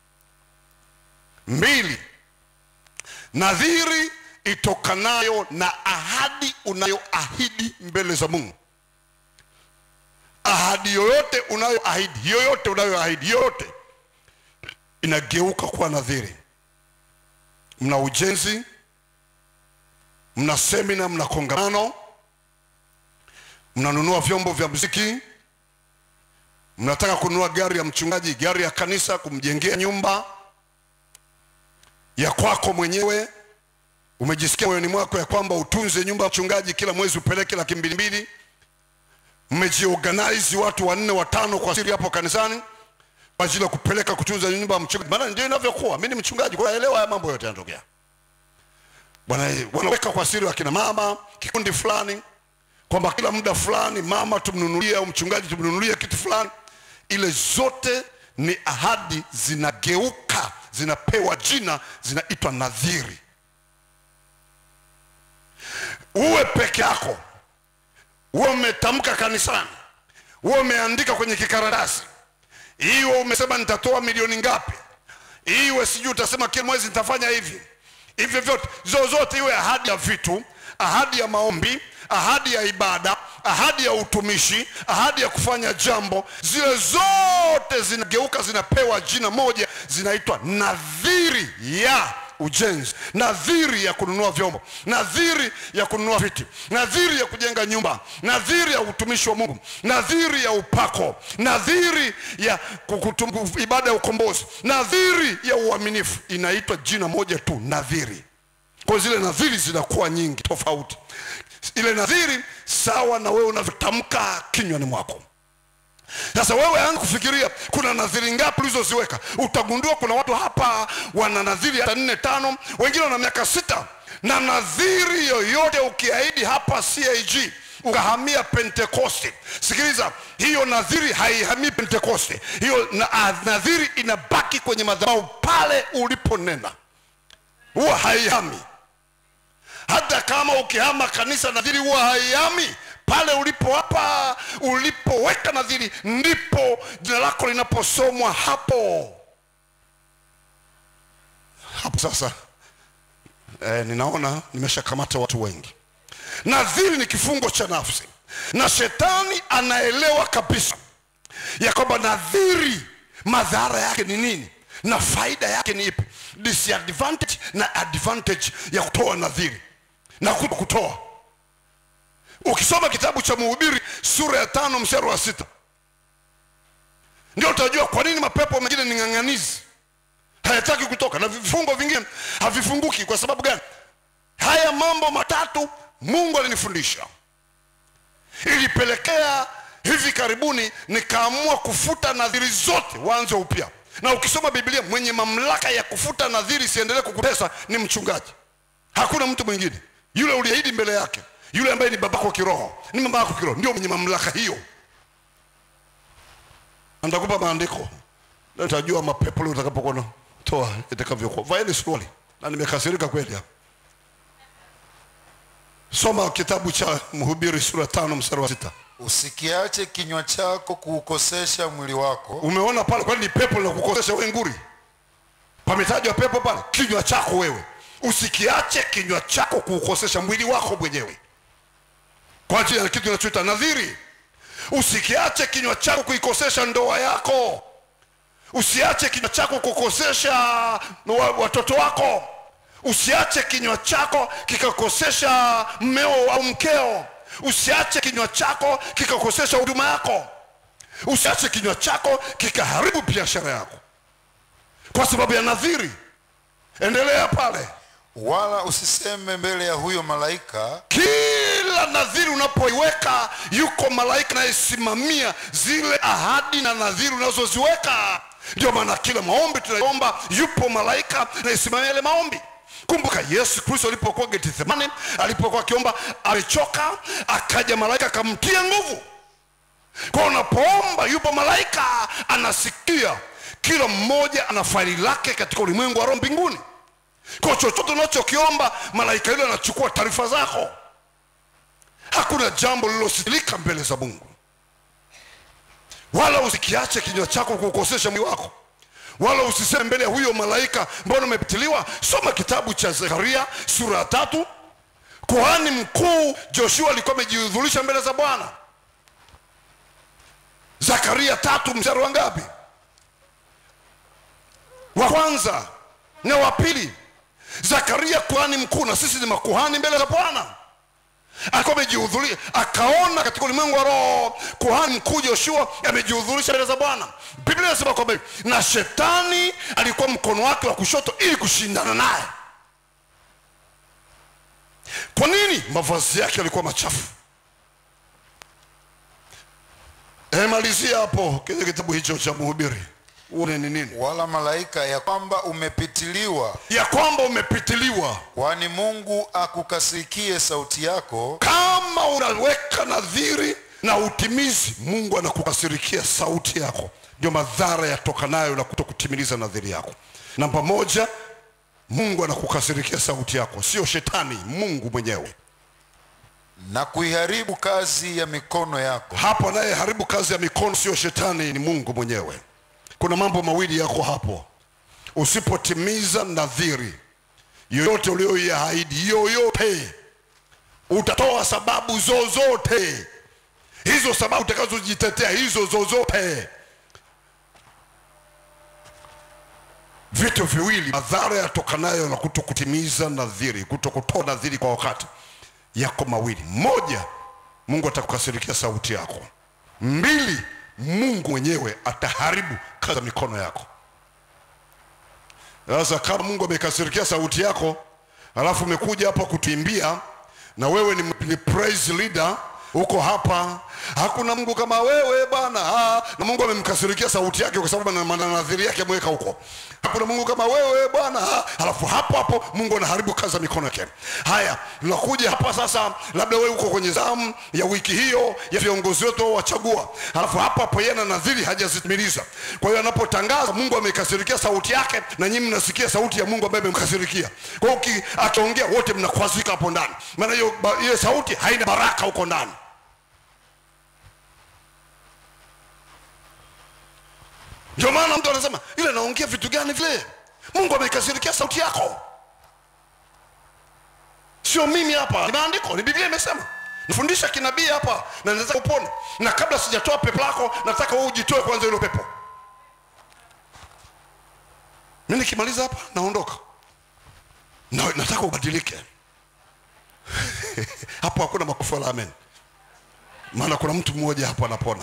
mbili nadhiri itokanayo na ahadi unayoahidi mbele za mungu ahadi yoyote unayoahidi yoyote unayoahidi yoyote inageuka kuwa nadhiri mna ujenzi mna semina mna kongamano mnanunua vyombo vya muziki mnataka kununua gari ya mchungaji gari ya kanisa kumjengea nyumba ya kwako mwenyewe umejisikia moyoni mwako ya kwamba utunze nyumba ya mchungaji kila mwezi upeleke laki mbili mbili mmejiorganize watu wanne watano kwa siri hapo kanisani kwa ajili ya kupeleka kutunza nyumba ya mchungaji maana ndio inavyokuwa mi ni mchungaji kwa hiyo naelewa haya mambo yote yanatokea Bwana- wanaweka kwa siri wakina mama kikundi fulani kwamba kila muda fulani mama tumnunulie au mchungaji tumnunulie kitu fulani ile zote ni ahadi zinageuka zinapewa jina zinaitwa nadhiri uwe peke yako uwe umetamka kanisani uwe umeandika kwenye kikaratasi iwe umesema nitatoa milioni ngapi iwe sijui utasema kila mwezi nitafanya hivi hivyo vyote zozote iwe ahadi ya vitu ahadi ya maombi ahadi ya ibada ahadi ya utumishi ahadi ya kufanya jambo zile zote zinageuka zinapewa jina moja zinaitwa nadhiri ya ujenzi nadhiri ya kununua vyombo nadhiri ya kununua viti nadhiri ya kujenga nyumba nadhiri ya utumishi wa mungu nadhiri ya upako nadhiri ya kukutum, ibada ya ukombozi nadhiri ya uaminifu inaitwa jina moja tu nadhiri kwa zile nadhiri zinakuwa nyingi tofauti ile nadhiri sawa na wewe unavyotamka kinywani mwako sasa wewe anza kufikiria kuna nadhiri ngapi ulizoziweka utagundua kuna watu hapa wana nadhiri hata nne tano wengine wana miaka sita na nadhiri yoyote ukiahidi hapa cag ukahamia pentekoste sikiliza hiyo nadhiri haihamii pentekoste hiyo na, ah, nadhiri inabaki kwenye madhabahu pale uliponena huwa haihami hata kama ukihama kanisa nadhiri huwa haihami pale ulipo hapa ulipoweka nadhiri ndipo jina lako linaposomwa hapo hapo sasa eh, ninaona nimeshakamata watu wengi nadhiri ni kifungo cha nafsi na shetani anaelewa kabisa ya kwamba nadhiri madhara yake ni nini na faida yake ni ipi disadvantage na advantage ya kutoa nadhiri na kuto kutoa ukisoma kitabu cha mhubiri sura ya tano mstari wa sita ndio utajua kwa nini mapepo mengine ni ng'ang'anizi hayataki kutoka na vifungo vingine havifunguki kwa sababu gani haya mambo matatu mungu alinifundisha ilipelekea hivi karibuni nikaamua kufuta nadhiri zote waanze upya na ukisoma biblia mwenye mamlaka ya kufuta nadhiri isiendelee kukutesa ni mchungaji hakuna mtu mwingine yule uliahidi mbele yake yule ambaye ni babako kiroho ni mama yako kiroho ndio mwenye mamlaka hiyo Na nitakupa maandiko na utajua mapepo leo utakapokuwa toa itakavyokuwa vaeni suruali na nimekasirika kweli hapa soma kitabu cha mhubiri sura tano mstari wa sita usikiache kinywa chako kuukosesha mwili wako umeona pale kwani ni pepo linakukosesha wewe nguri pametajwa pepo pale kinywa chako wewe usikiache kinywa chako kuukosesha mwili wako mwenyewe kwa ajili ya kitu kinachoita nadhiri usikiache kinywa chako kuikosesha ndoa yako usiache kinywa chako kukosesha wa- watoto wako usiache kinywa chako kikakosesha mmeo au mkeo usiache kinywa chako kikakosesha huduma yako usiache kinywa chako kikaharibu biashara yako kwa sababu ya nadhiri endelea pale wala usiseme mbele ya huyo malaika kila nadhiri unapoiweka yuko malaika anayesimamia zile ahadi na nadhiri unazoziweka ndio maana kila maombi tunaomba yupo malaika anayesimamia yale maombi kumbuka yesu kristo alipokuwa getsemane alipokuwa akiomba alichoka akaja malaika akamtia nguvu kwa unapoomba yupo malaika anasikia kila mmoja ana faili lake katika ulimwengu wa roho mbinguni kwa chochote unachokiomba malaika yule anachukua taarifa zako hakuna jambo lililositilika mbele za mungu wala usikiache kinywa chako kukosesha mwili wako wala usiseme mbele ya huyo malaika mbona umepitiliwa soma kitabu cha zekaria sura ya tatu kuhani mkuu joshua alikuwa amejihudhurisha mbele za bwana zakaria tatu mstari wa ngapi wa kwanza na wa pili zakaria kuhani mkuu na sisi ni makuhani mbele za bwana alikuwa amejihudhuria akaona katika ulimwengu wa roho kuhani mkuu joshua amejihudhurisha mbele za bwana biblia inasema kwamba hivi, na shetani alikuwa mkono wake wa kushoto ili kushindana naye kwa nini mavazi yake yalikuwa machafu Eh, malizia hapo kile kitabu hicho cha mhubiri uone ni nini wala malaika ya kwamba umepitiliwa ya kwamba umepitiliwa kwani mungu akukasikie sauti yako kama unaweka nadhiri na utimizi mungu anakukasirikia sauti yako ndio madhara yatokanayo na kuto kutimiliza nadhiri yako namba moja mungu anakukasirikia sauti yako sio shetani mungu mwenyewe na kuiharibu kazi ya mikono yako hapo anayeharibu kazi ya mikono sio shetani ni mungu mwenyewe kuna mambo mawili yako hapo usipotimiza nadhiri yoyote ulioiahidi yoyote utatoa sababu zozote hizo sababu utakazojitetea hizo zozote vitu viwili madhara yatokanayo na kuto kutimiza nadhiri kuto kutoa nadhiri kwa wakati yako mawili moja mungu atakukasirikia sauti yako mbili mungu mwenyewe ataharibu kazi za mikono yako sasa kama mungu amekasirikia sauti yako alafu umekuja hapa kutuimbia na wewe ni, ni praise leader uko hapa hakuna mungu kama wewe bwana ah, na mungu amemkasirikia sauti yake kwa sababu ana- ana nadhiri yake ameweka huko hakuna mungu kama wewe bwana ah, alafu hapo hapo mungu anaharibu kazi za mikono yake haya tunakuja hapa sasa labda wewe uko kwenye zamu ya wiki hiyo ya viongozi wetu wachagua alafu hapo hapo yeye na nadhiri hajazitimiliza kwa hiyo anapotangaza mungu amekasirikia sauti yake na nyinyi mnasikia sauti ya mungu ambaye amemkasirikia kwa hiyo uki- akiongea wote mnakwazika hapo ndani maana hiyo ba- hiyo sauti haina baraka huko ndani ndio maana mtu anasema ile naongea vitu gani vile mungu amekasirikia sauti yako sio mimi hapa ni maandiko ni biblia imesema nifundisha kinabii hapa na naweza upone na kabla sijatoa pepo lako nataka wewe ujitoe kwanza hilo pepo mi nikimaliza hapa naondoka na, nataka ubadilike hapo hakuna makofi wala amen maana kuna mtu mmoja hapo anapona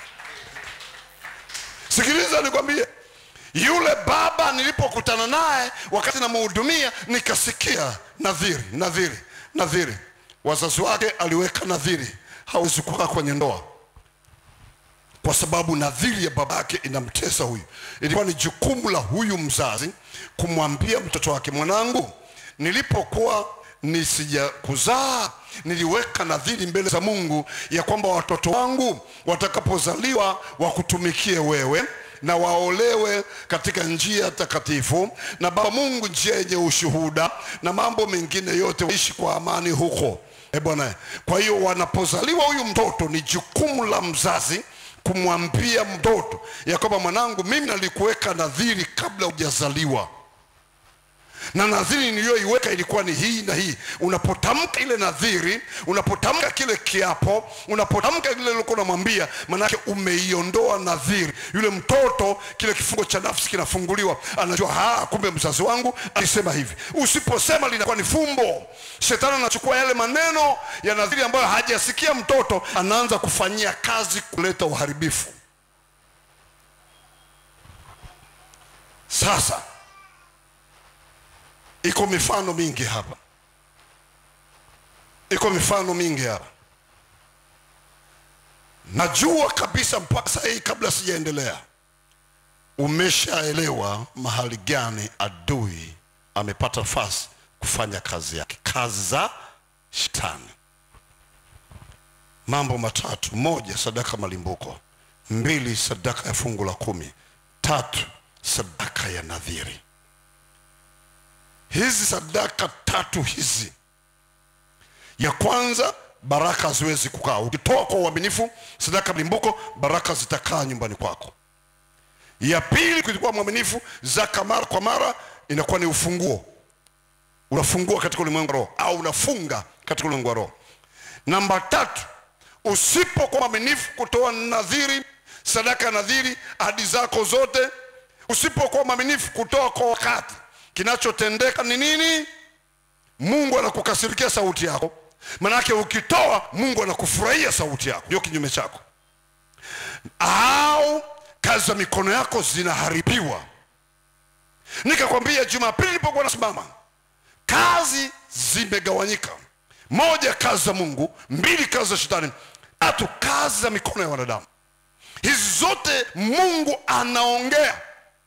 sikiliza nikwambie yule baba nilipokutana naye wakati namhudumia nikasikia nadhiri nadhiri nadhiri wazazi wake aliweka nadhiri hawezi kukaa kwenye ndoa kwa sababu nadhiri ya baba yake inamtesa huyu ilikuwa ni jukumu la huyu mzazi kumwambia mtoto wake mwanangu nilipokuwa nisija kuzaa niliweka nadhiri mbele za mungu ya kwamba watoto wangu watakapozaliwa wakutumikie wewe na waolewe katika njia takatifu na baba mungu njia yenye ushuhuda na mambo mengine yote waishi kwa amani huko e bwana kwa hiyo wanapozaliwa huyu mtoto ni jukumu la mzazi kumwambia mtoto ya kwamba mwanangu mimi nalikuweka nadhiri kabla hujazaliwa na nadhiri niliyoiweka ilikuwa ni hii na hii unapotamka ile nadhiri unapotamka kile kiapo unapotamka lile ulikuwa unamwambia manake umeiondoa nadhiri yule mtoto kile kifungo cha nafsi kinafunguliwa anajua ha kumbe mzazi wangu alisema hivi usiposema linakuwa ni fumbo shetani anachukua yale maneno ya nadhiri ambayo hajasikia mtoto anaanza kufanyia kazi kuleta uharibifu sasa iko mifano mingi hapa iko mifano mingi hapa najua kabisa mpaka saa hii kabla sijaendelea umeshaelewa mahali gani adui amepata nafasi kufanya kazi yake kazi za shetani mambo matatu moja sadaka malimbuko mbili sadaka ya fungu la kumi tatu sadaka ya nadhiri hizi sadaka tatu hizi ya kwanza baraka haziwezi kukaa ukitoa kwa uaminifu sadaka mlimbuko baraka zitakaa nyumbani kwako ya pili kulikuwa mwaminifu zaka mara kwa mara inakuwa ni ufunguo unafungua katika ulimwengu wa roho au unafunga katika ulimwengu wa roho namba tatu usipokuwa mwaminifu kutoa nadhiri sadaka ya nadhiri ahadi zako zote usipokuwa mwaminifu kutoa kwa wakati kinachotendeka ni nini mungu anakukasirikia sauti yako manake ukitoa mungu anakufurahia sauti yako ndio kinyume chako au kazi za mikono yako zinaharibiwa nikakwambia jumapili nilipokuwa nasimama kazi zimegawanyika moja kazi za mungu mbili kazi za shetani tatu kazi za mikono ya wanadamu hizi zote mungu anaongea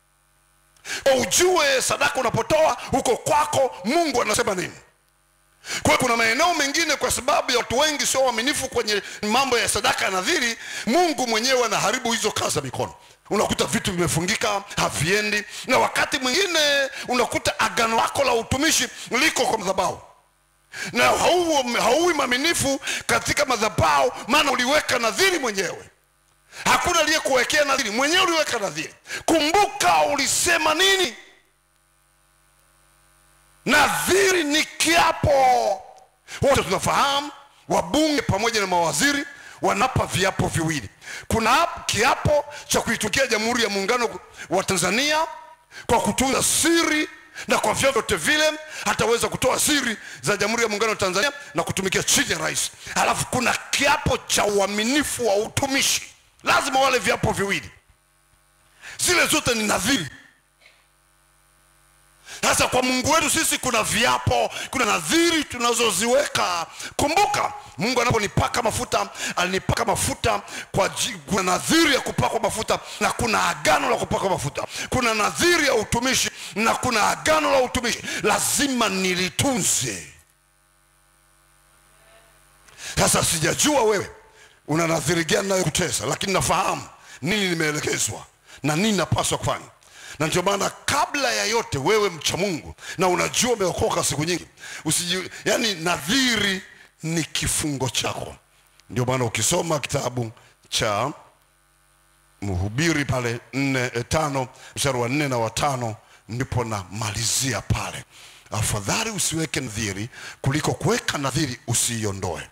ujue sadaka unapotoa huko kwako mungu anasema nini kwa hiyo kuna maeneo mengine kwa sababu ya watu wengi sio waaminifu kwenye mambo ya sadaka ya nadhiri mungu mwenyewe anaharibu hizo kazi za mikono unakuta vitu vimefungika haviendi na wakati mwingine unakuta agano lako la utumishi liko kwa madhabahu na hauwi hauwi mwaminifu katika madhabahu maana uliweka nadhiri mwenyewe hakuna aliyekuwekea nadhiri mwenyewe uliweka nadhiri kumbuka ulisema nini nadhiri ni kiapo wote tunafahamu wabunge pamoja na mawaziri wanapa viapo viwili kuna kiapo cha kuitumikia jamhuri ya muungano wa tanzania kwa kutunza siri na kwa vyovyote vile hataweza kutoa siri za jamhuri ya muungano wa tanzania na kutumikia chini ya rais alafu kuna kiapo cha uaminifu wa utumishi lazima wale viapo viwili zile zote ni nadhiri sasa kwa mungu wetu sisi kuna viapo kuna nadhiri tunazoziweka kumbuka mungu anaponipaka mafuta alinipaka mafuta kwa ji- kuna nadhiri ya kupakwa mafuta na kuna agano la kupakwa mafuta kuna nadhiri ya utumishi na kuna agano la utumishi lazima nilitunze sasa sijajua wewe una nadhiri gani nayokutesa lakini nafahamu nini nimeelekezwa na nini napaswa kufanya na ndio maana kabla ya yote wewe mcha mungu na unajua umeokoka siku nyingi usiji, yani nadhiri ni kifungo chako ndio maana ukisoma kitabu cha mhubiri pale nne e, tano mstari wa nne na watano ndipo namalizia pale afadhali usiweke nadhiri kuliko kuweka nadhiri usiiondoe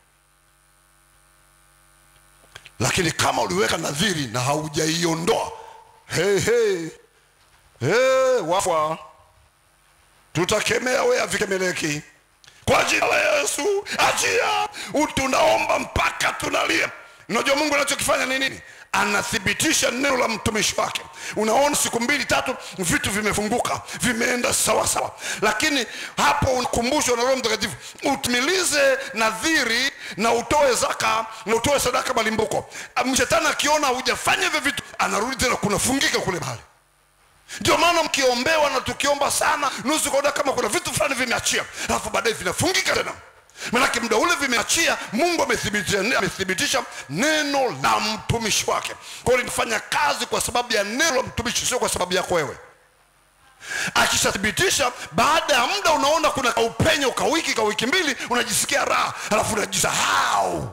lakini kama uliweka nadhiri na haujaiondoa hey, hey, hey, wafa tutakemea we avikemeleki kwa jina la yesu achia tunaomba mpaka tunalia unajua mungu anachokifanya ni nini anathibitisha neno la mtumishi wake unaona siku mbili tatu vitu vimefunguka vimeenda sawa sawa lakini hapo unakumbushwa na roho mtakatifu utimilize nadhiri na utoe zaka na utoe sadaka malimbuko mshetani akiona hujafanya hivyo vitu anarudi tena kunafungika kule mahali ndio maana mkiombewa na tukiomba sana nusu kuona kama kuna vitu fulani vimeachia alafu baadaye vinafungika tena manake muda ule vimeachia mungu amethibitisha, amethibitisha neno la mtumishi wake kwa hiyo linafanya kazi kwa sababu ya neno la mtumishi sio kwa sababu yako wewe akishathibitisha baada ya muda unaona kuna kaupenyo ka wiki ka wiki mbili unajisikia raha alafu unajisahau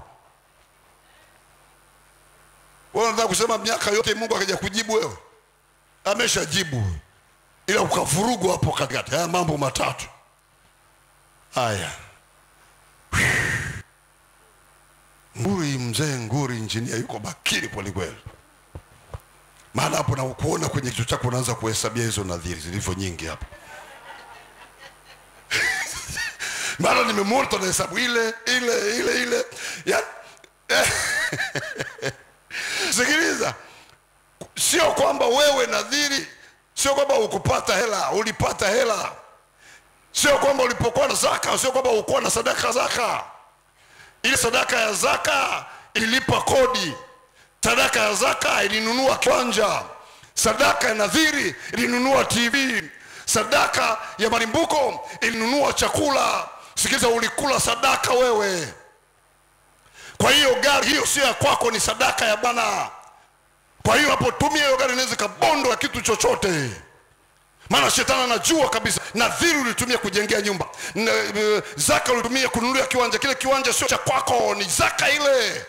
wewe unataka kusema miaka yote mungu akaja kujibu wewe ameshajibu ila ukavurugwa hapo katikati. Haya mambo matatu haya. Nguri mzee Nguri injinia yuko bakiri kwelikweli, maana hapo na kuona kwenye kichwa chako unaanza kuhesabia hizo nadhiri zilivyo nyingi hapa maana nimemwona tunahesabu ile ile ile ile ya sikiliza sio kwamba wewe nadhiri sio kwamba ukupata hela ulipata hela sio kwamba ulipokuwa na zaka sio kwamba ukuwa na sadaka zaka ile sadaka ya zaka ililipa kodi sadaka ya zaka ilinunua kiwanja sadaka ya nadhiri ilinunua tv sadaka ya malimbuko ilinunua chakula sikiliza ulikula sadaka wewe kwa hiyo gari hiyo sio ya kwako ni sadaka ya bwana kwa hiyo hapo tumia hiyo gari inaweza ikabondo ya kitu chochote maana shetani anajua kabisa nadhiri ulitumia kujengea nyumba na, uh, zaka ulitumia kununulia kiwanja kile kiwanja sio cha kwako ni zaka ile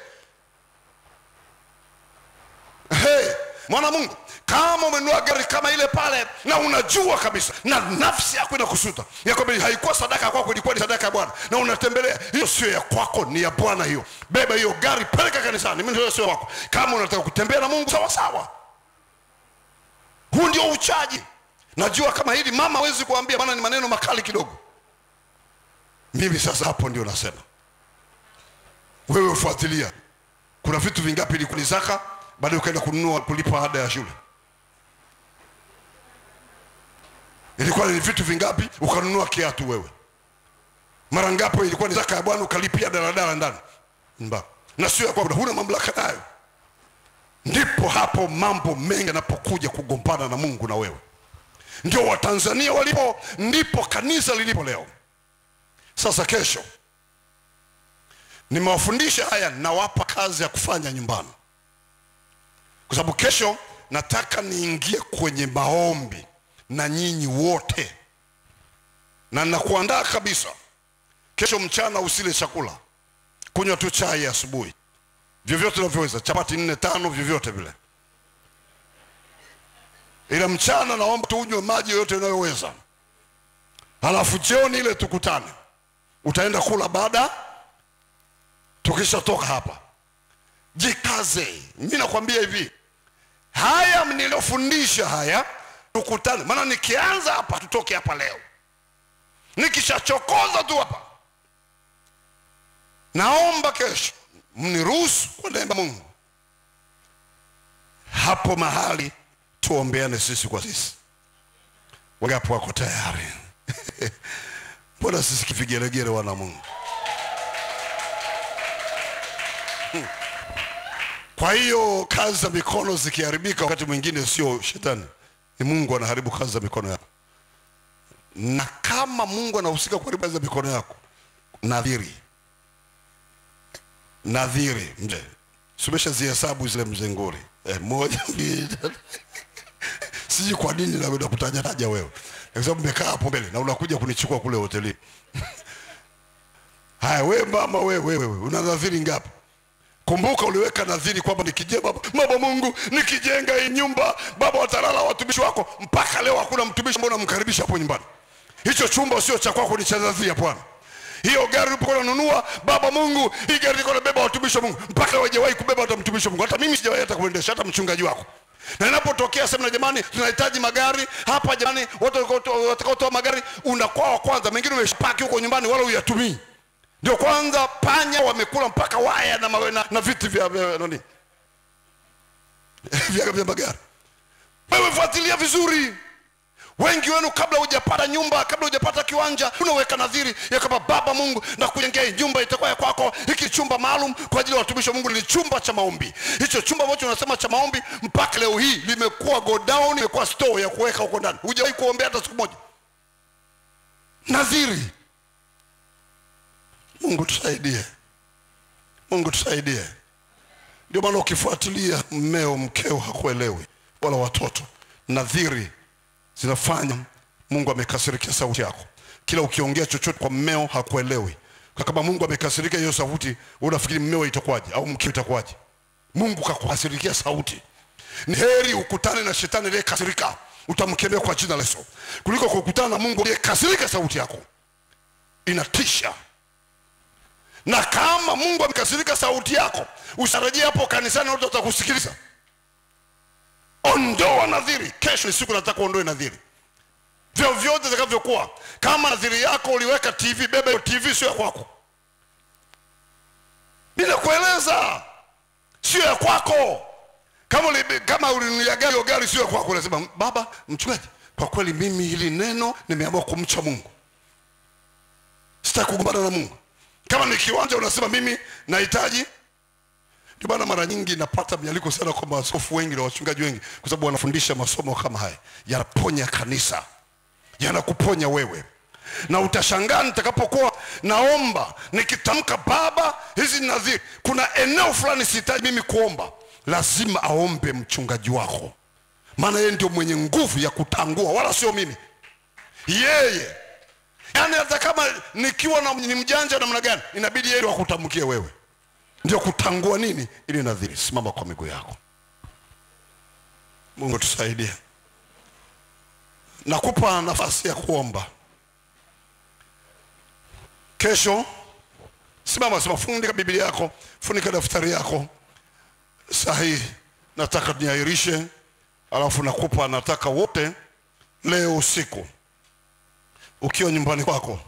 hey, mwana mungu kama umenunua gari kama ile pale na unajua kabisa na nafsi yako inakusuta ya kwamba haikuwa sadaka kwako ilikuwa ni sadaka ya bwana na unatembelea hiyo sio ya kwako ni ya bwana hiyo beba hiyo gari peleka kanisani mimi sio wako kama unataka kutembea na mungu sawa sawa huu ndio uchaji najua kama hili mama hawezi kuambia maana ni maneno makali kidogo mimi sasa hapo ndio nasema wewe fuatilia kuna vitu vingapi ilikuwa ni zaka baadaye ukaenda kununua kulipa ada ya shule ilikuwa ni vitu vingapi ukanunua kiatu wewe mara ngapi ilikuwa ni zaka ya bwana ukalipia daladala ndani mba na sio ya kwamba huna mamlaka nayo ndipo hapo mambo mengi yanapokuja kugombana na mungu na wewe ndio watanzania walipo ndipo kanisa lilipo leo sasa kesho nimewafundisha haya nawapa kazi ya kufanya nyumbani kwa sababu kesho nataka niingie kwenye maombi na nyinyi wote na nakuandaa kabisa kesho mchana usile chakula kunywa tu chai asubuhi vyovyote unavyoweza chapati nne tano vyovyote vile ila mchana naomba tuunywe maji yoyote unayoweza halafu jioni ile tukutane utaenda kula baada tukishatoka hapa jikaze mi nakwambia hivi haya niliyofundisha haya tukutane maana nikianza hapa tutoke hapa leo nikishachokoza tu hapa naomba kesho mniruhusu kwa neema ya mungu hapo mahali tuombeane sisi kwa sisi wangapi wako tayari mbona sisi kivigelegele wana mungu kwa hiyo kazi za mikono zikiharibika wakati mwingine sio shetani ni mungu anaharibu kazi za mikono yako na kama mungu anahusika kuharibu kazi za mikono yako nadhiri nadhiri mzee sumesha zihesabu zile mzenguri eh, moja mbili tatu. sijui kwa nini naweza kutaja taja wewe kwa sababu mmekaa hapo mbele na unakuja kunichukua kule hotelini haya we mama we wewe we, una nadhiri ngapi kumbuka uliweka nadhiri kwamba nikijenga baba, baba mungu nikijenga hii nyumba baba watalala watumishi wako mpaka leo hakuna mtumishi ambao unamkaribisha hapo nyumbani hicho chumba sio cha kwako ni cha nadhiri ya bwana hiyo gari ulipokuwa unanunua baba mungu hii gari ilikuwa inabeba watumishi wa mungu mpaka leo hajawahi kubeba hata mtumishi wa mungu hata mimi sijawahi hata kuendesha hata mchungaji wako na inapotokea sema jamani tunahitaji magari hapa jamani watu watakaotoa magari unakuwa wa kwanza mengine umeshapaki huko nyumbani wala uyatumii ndio kwanza panya wamekula mpaka waya na, mawe, na, na viti vya, vya nani vya, vya magari wewe fuatilia vizuri wengi wenu kabla hujapata nyumba kabla hujapata kiwanja unaweka nadhiri ya kwamba baba mungu na kujengea hii nyumba itakuwa ya kwako hiki chumba maalum kwa ajili ya watumishi wa mungu ni chumba cha maombi hicho chumba ambacho unasema cha maombi mpaka leo hii limekuwa godown imekuwa store ya kuweka huko ndani hujawahi kuombea hata siku moja nadhiri mungu tusaidie mungu tusaidie ndio maana ukifuatilia mmeo mkeo hakuelewi wala watoto nadhiri zinafanya mungu amekasirikia sauti yako kila ukiongea chochote kwa mmeo hakuelewi Kwa kama mungu amekasirikia hiyo sauti unafikiri mmeo itakuwaje au mkeo itakuwaje mungu kakukasirikia sauti ni heri ukutane na shetani aliyekasirika utamkemea kwa jina la Yesu kuliko kukutana na Mungu aliyekasirika. Sauti yako inatisha, na kama Mungu amekasirika sauti yako, usarejea hapo kanisani, watu watakusikiliza. Ondoa nadhiri. Kesho ni siku nataka uondoe nadhiri vyovyote zitakavyokuwa. Kama nadhiri yako uliweka TV, beba hiyo TV, sio ya kwako. Bila kueleza, sio ya kwako. Kama uli, kama ulinunulia gari, hiyo gari sio ya kwako. Unasema baba mchungaji, kwa kweli mimi hili neno nimeamua kumcha Mungu, sitaki kugombana na Mungu. Kama ni kiwanja, unasema mimi nahitaji ndio maana mara nyingi napata mialiko sana kwa maaskofu wengi na wachungaji wengi, kwa sababu wanafundisha masomo kama haya, yanaponya kanisa, yanakuponya wewe. Na utashangaa nitakapokuwa naomba nikitamka, Baba, hizi nadhiri, kuna eneo fulani sihitaji mimi kuomba, lazima aombe mchungaji wako, maana yeye ndio mwenye nguvu ya kutangua, wala sio mimi, yeye. Yaani hata kama nikiwa na, ni mjanja namna gani, inabidi yeye akutamkie wewe ndio kutangua nini ili nadhiri. Simama kwa miguu yako. Mungu tusaidie. Nakupa nafasi ya kuomba kesho. Simama, simama, funika Biblia yako, funika daftari yako. Saa hii nataka niahirishe, alafu nakupa, nataka wote leo usiku ukiwa nyumbani kwako,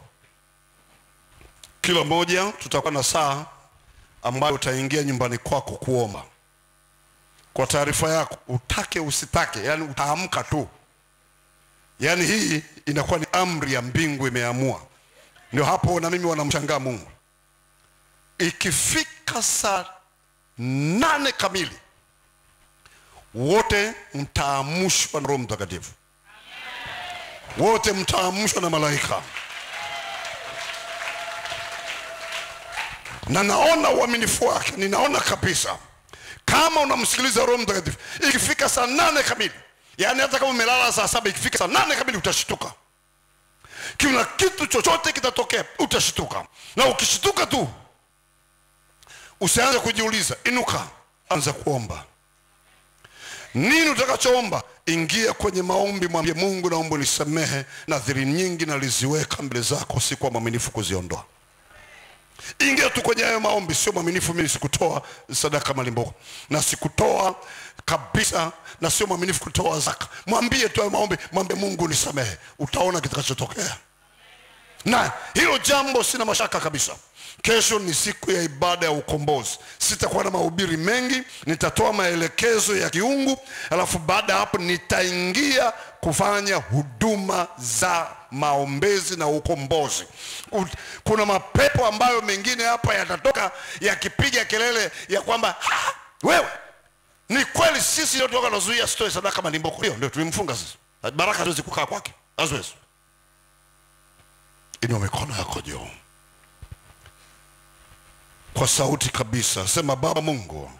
kila mmoja tutakuwa na saa ambayo utaingia nyumbani kwako kuomba. Kwa taarifa yako, utake usitake, yani utaamka tu, yani hii inakuwa ni amri ya mbingu imeamua. Ndio hapo na mimi wanamshangaa Mungu. Ikifika saa nane kamili, wote mtaamushwa na Roho Mtakatifu, wote mtaamushwa na malaika na naona uaminifu wake, ninaona kabisa kama unamsikiliza Roho Mtakatifu. Ikifika saa nane kamili, yaani hata kama umelala saa saba, ikifika saa nane kamili utashtuka. Kuna kitu chochote kitatokea, utashtuka. Na ukishtuka tu, usianze kujiuliza, inuka, anza kuomba. Nini utakachoomba? Ingia kwenye maombi, mwambie Mungu, naomba nisamehe, nadhiri nyingi naliziweka mbele zako, sikuwa mwaminifu kuziondoa ingia tu kwenye hayo maombi. Sio mwaminifu, mimi sikutoa sadaka malimbuko na sikutoa kabisa, na sio mwaminifu kutoa zaka. Mwambie tu hayo maombi, mwambie Mungu nisamehe, utaona kitakachotokea. Na hilo jambo sina mashaka kabisa. Kesho ni siku ya ibada ya ukombozi. Sitakuwa na mahubiri mengi, nitatoa maelekezo ya kiungu, alafu baada ya hapo nitaingia kufanya huduma za maombezi na ukombozi. Kuna mapepo ambayo mengine hapa yatatoka yakipiga kelele ya kwamba "Ha, wewe ni kweli sisi ndio toka nazuia sitoe sadaka malimbuko. Ndio ndio tulimfunga sisi, baraka haziwezi kukaa kwake, haziwezi. Inua mikono yako juu kwa sauti kabisa, sema Baba Mungu,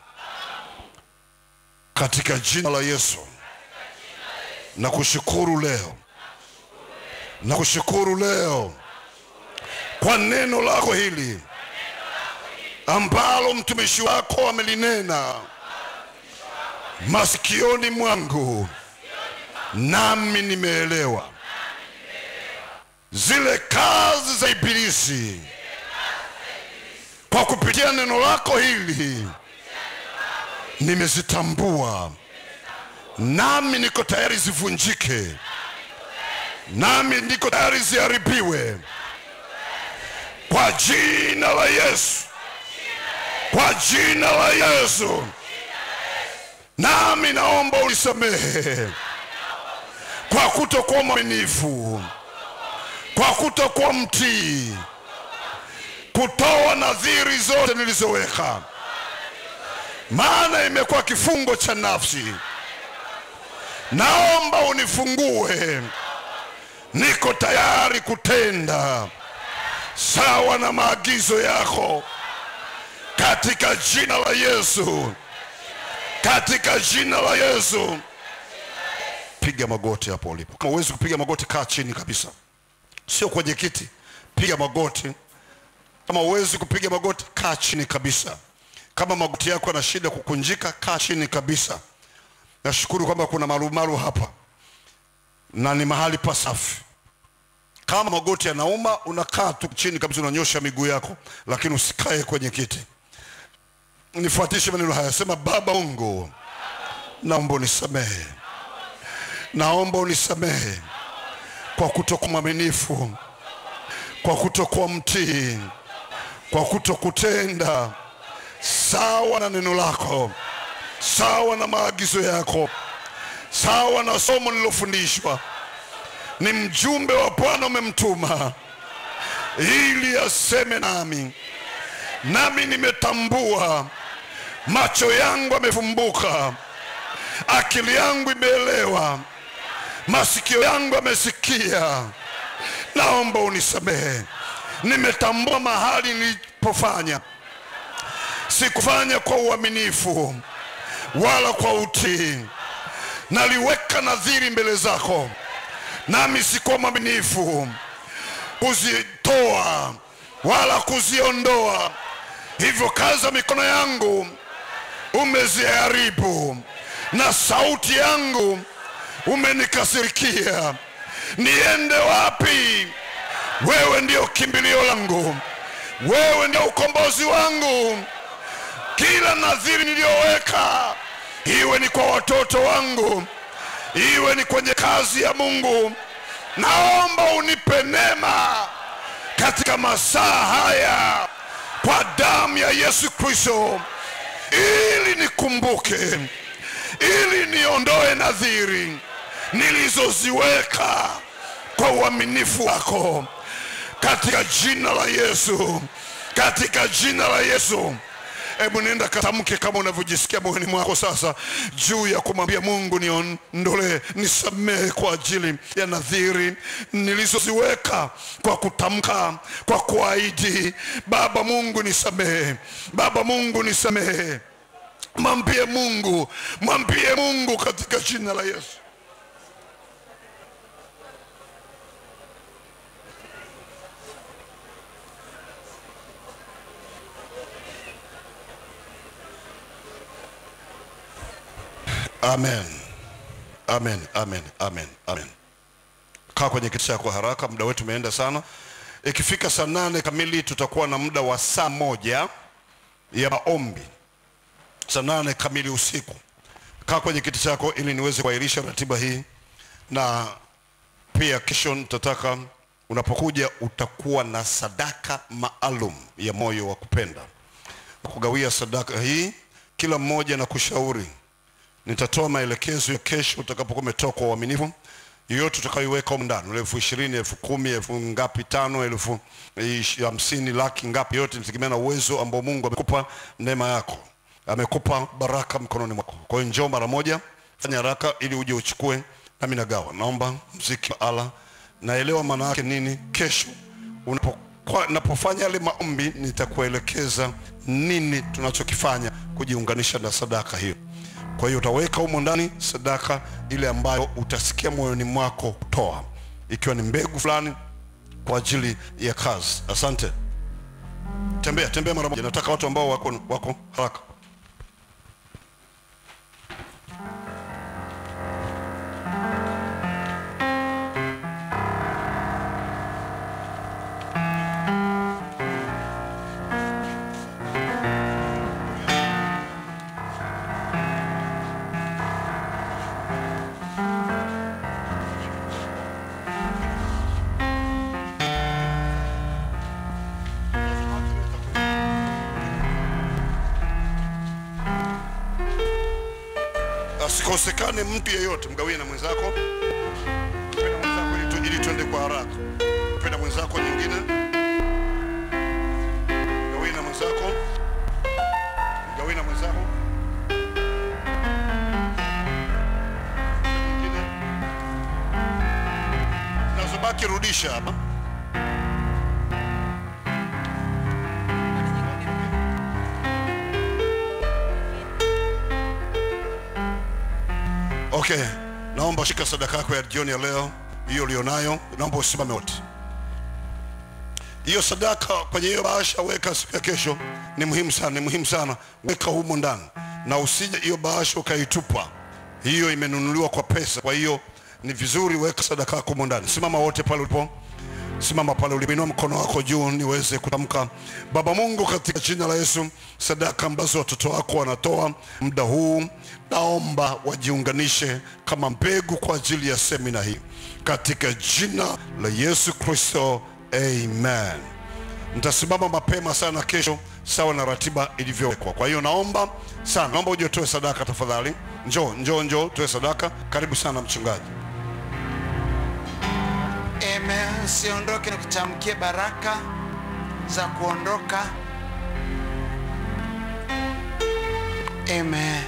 katika jina la Yesu na kushukuru leo na kushukuru leo kwa neno lako hili ambalo mtumishi wako amelinena masikioni mwangu, nami nimeelewa zile kazi za Ibilisi kwa kupitia neno lako hili nimezitambua, nami niko tayari zivunjike, nami niko tayari ziharibiwe kwa jina la Yesu, kwa jina la Yesu. Nami naomba unisamehe kwa kutokuwa mwaminifu, kwa kutokuwa mtii kutoa nadhiri zote nilizoweka, maana imekuwa kifungo cha nafsi. Naomba unifungue, niko tayari kutenda sawa na maagizo yako, katika jina la Yesu, katika jina la Yesu. Piga magoti hapo ulipo. Kama huwezi kupiga magoti, kaa chini kabisa, sio kwenye kiti, piga magoti kama huwezi kupiga magoti, kaa chini kabisa. Kama magoti yako yana shida kukunjika, kaa chini kabisa. Nashukuru kwamba kuna marumaru hapa. na ni mahali pasafi. Kama magoti yanauma, unakaa tu chini kabisa, unanyosha miguu yako, lakini usikae kwenye kiti. Nifuatishe maneno haya, sema: Baba Mungu, naomba unisamehe, naomba unisamehe kwa kutokuwa mwaminifu, kwa kutokuwa mtii, kwa kutokutenda sawa na neno lako, sawa na maagizo yako, sawa na somo nililofundishwa. Ni mjumbe wa Bwana umemtuma ili aseme nami, nami nimetambua, macho yangu yamefumbuka, akili yangu imeelewa, masikio yangu yamesikia. Naomba unisamehe, nimetambua mahali nilipofanya sikufanya kwa uaminifu wala kwa utii. Naliweka nadhiri mbele zako, nami sikuwa mwaminifu kuzitoa wala kuziondoa. Hivyo kazi za mikono yangu umeziharibu, na sauti yangu umenikasirikia. Niende wapi? Wewe ndio kimbilio langu, wewe ndio ukombozi wangu kila nadhiri niliyoweka, iwe ni kwa watoto wangu, iwe ni kwenye kazi ya Mungu, naomba unipe neema katika masaa haya kwa damu ya Yesu Kristo, ili nikumbuke, ili niondoe nadhiri nilizoziweka kwa uaminifu wako, katika jina la Yesu, katika jina la Yesu. Hebu nenda katamke kama unavyojisikia moyoni mwako sasa, juu ya kumwambia Mungu, niondolee, nisamehe kwa ajili ya nadhiri nilizoziweka kwa kutamka, kwa kuahidi. Baba Mungu nisamehe, Baba Mungu nisamehe. Mwambie Mungu, mwambie Mungu katika jina la Yesu. Amen, amen, amen, amen, amen. Kaa kwenye kiti chako haraka, muda wetu umeenda sana. Ikifika saa nane kamili tutakuwa na muda wa saa moja ya maombi, saa nane kamili usiku. Kaa kwenye kiti chako ili niweze kuahirisha ratiba hii, na pia kesho nitataka unapokuja utakuwa na sadaka maalum ya moyo wa kupenda kugawia sadaka hii, kila mmoja na kushauri nitatoa maelekezo ya kesho utakapokuwa umetoka kwa uaminifu. Yoyote utakayoiweka humu ndani, elfu ishirini, elfu kumi, elfu ngapi, tano, elfu ish- hamsini, laki ngapi, yote inategemea na uwezo ambao Mungu amekupa, neema yako, amekupa baraka mkononi mwako. Kwa hiyo njoo mara moja, fanya haraka ili uje uchukue, nami nagawa. Naomba mziki wa ala, naelewa maana yake nini. Kesho unapo kwa napofanya yale maombi nitakuelekeza nini tunachokifanya kujiunganisha na sadaka hiyo. Kwa hiyo utaweka humo ndani sadaka ile ambayo utasikia moyoni mwako kutoa, ikiwa ni mbegu fulani kwa ajili ya kazi. Asante. Tembea tembea mara moja, nataka watu ambao wako, wako haraka. Asikosekane mtu yeyote, mgawie na mwenzako, mpenda mwenzako ili, tu, ili tuende kwa haraka. Mpenda mwenzako nyingine, gawie na mwenzako, gawie na mwenzako nyingine, nazobaki rudisha hapa. Okay, naomba shika sadaka yako ya jioni ya leo, hiyo ulionayo, naomba usimame wote. Hiyo sadaka kwenye hiyo bahasha weka siku ya kesho, ni muhimu sana, ni muhimu sana, weka humo ndani na usije hiyo bahasha ukaitupa. Hiyo imenunuliwa kwa pesa, kwa hiyo ni vizuri weka sadaka yako humo ndani. Simama wote pale ulipo, simama pale ulipo, inua mkono wako juu niweze kutamka. Baba Mungu, katika jina la Yesu, sadaka ambazo watoto wako wanatoa muda huu, naomba wajiunganishe kama mbegu kwa ajili ya semina hii, katika jina la Yesu Kristo, amen. Nitasimama mapema sana kesho sawa na ratiba ilivyowekwa. Kwa hiyo naomba sana, naomba uje utoe sadaka tafadhali. Njoo, njoo, njoo utoe sadaka. Karibu sana mchungaji. Amen. Usiondoke, nikutamkie baraka za kuondoka. Amen.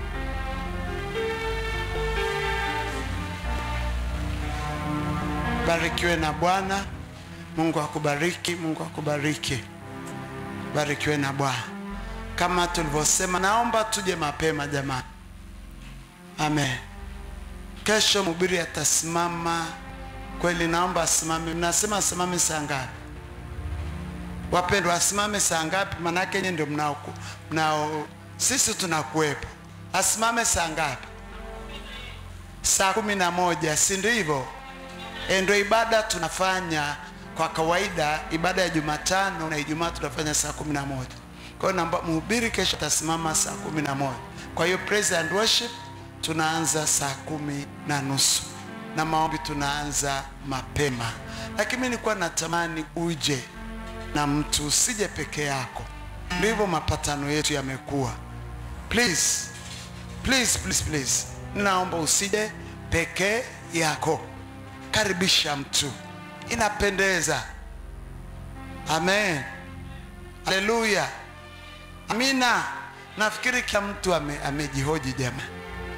Barikiwe na Bwana. Mungu akubariki, Mungu akubariki. Barikiwe na Bwana. Kama tulivyosema, naomba tuje mapema jamani. Amen. Kesho mhubiri atasimama kweli, naomba asimame. Mnasema asimame saa ngapi? Wapendwa, asimame saa ngapi? Manake nyinyi ndio mnao, mnao, sisi tunakuwepo. Asimame saa ngapi? Saa kumi na moja, si ndio hivyo? E, ndio ibada tunafanya kwa kawaida. Ibada ya Jumatano na Ijumaa tunafanya saa kumi na moja. Kwa hiyo naomba mhubiri kesho atasimama saa kumi na moja. Kwa hiyo praise and worship tunaanza saa kumi na nusu na maombi tunaanza mapema, lakini mimi nilikuwa natamani uje na mtu, usije peke yako. Ndivyo mapatano yetu yamekuwa. Please, please, please, please, naomba usije peke yako, karibisha mtu, inapendeza. Amen, haleluya, amina. Nafikiri kila mtu ame, amejihoji jamani.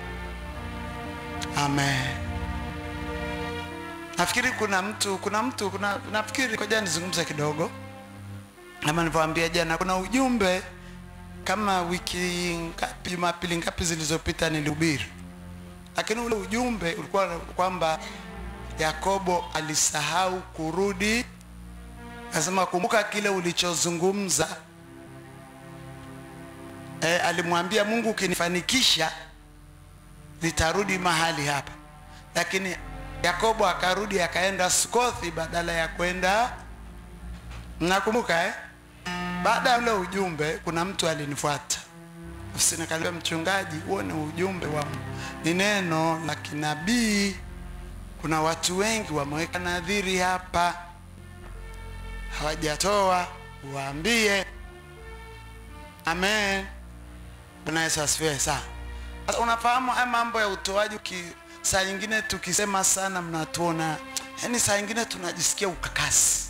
Amen. Nafikiri kuna mtu kuna mtu kuna nafikiri koja nizungumze kidogo. Kama nilivyowaambia jana kuna ujumbe kama wiki ngapi Jumapili ngapi zilizopita nilihubiri. Lakini ule ujumbe ulikuwa kwamba Yakobo alisahau kurudi. Nasema kumbuka kile ulichozungumza. E, alimwambia Mungu ukinifanikisha nitarudi mahali hapa, lakini Yakobo akarudi akaenda Sukothi badala ya kwenda. Mnakumbuka eh? Baada ya ule ujumbe, kuna mtu alinifuata ofisini, akaniambia, mchungaji, huo ni ujumbe wa ni neno la kinabii. Kuna watu wengi wameweka nadhiri hapa hawajatoa, waambie. Amen. Bwana Yesu asifiwe sana. Sasa unafahamu haya mambo ya utoaji, uki saa nyingine tukisema sana mnatuona, yaani saa nyingine tunajisikia ukakasi.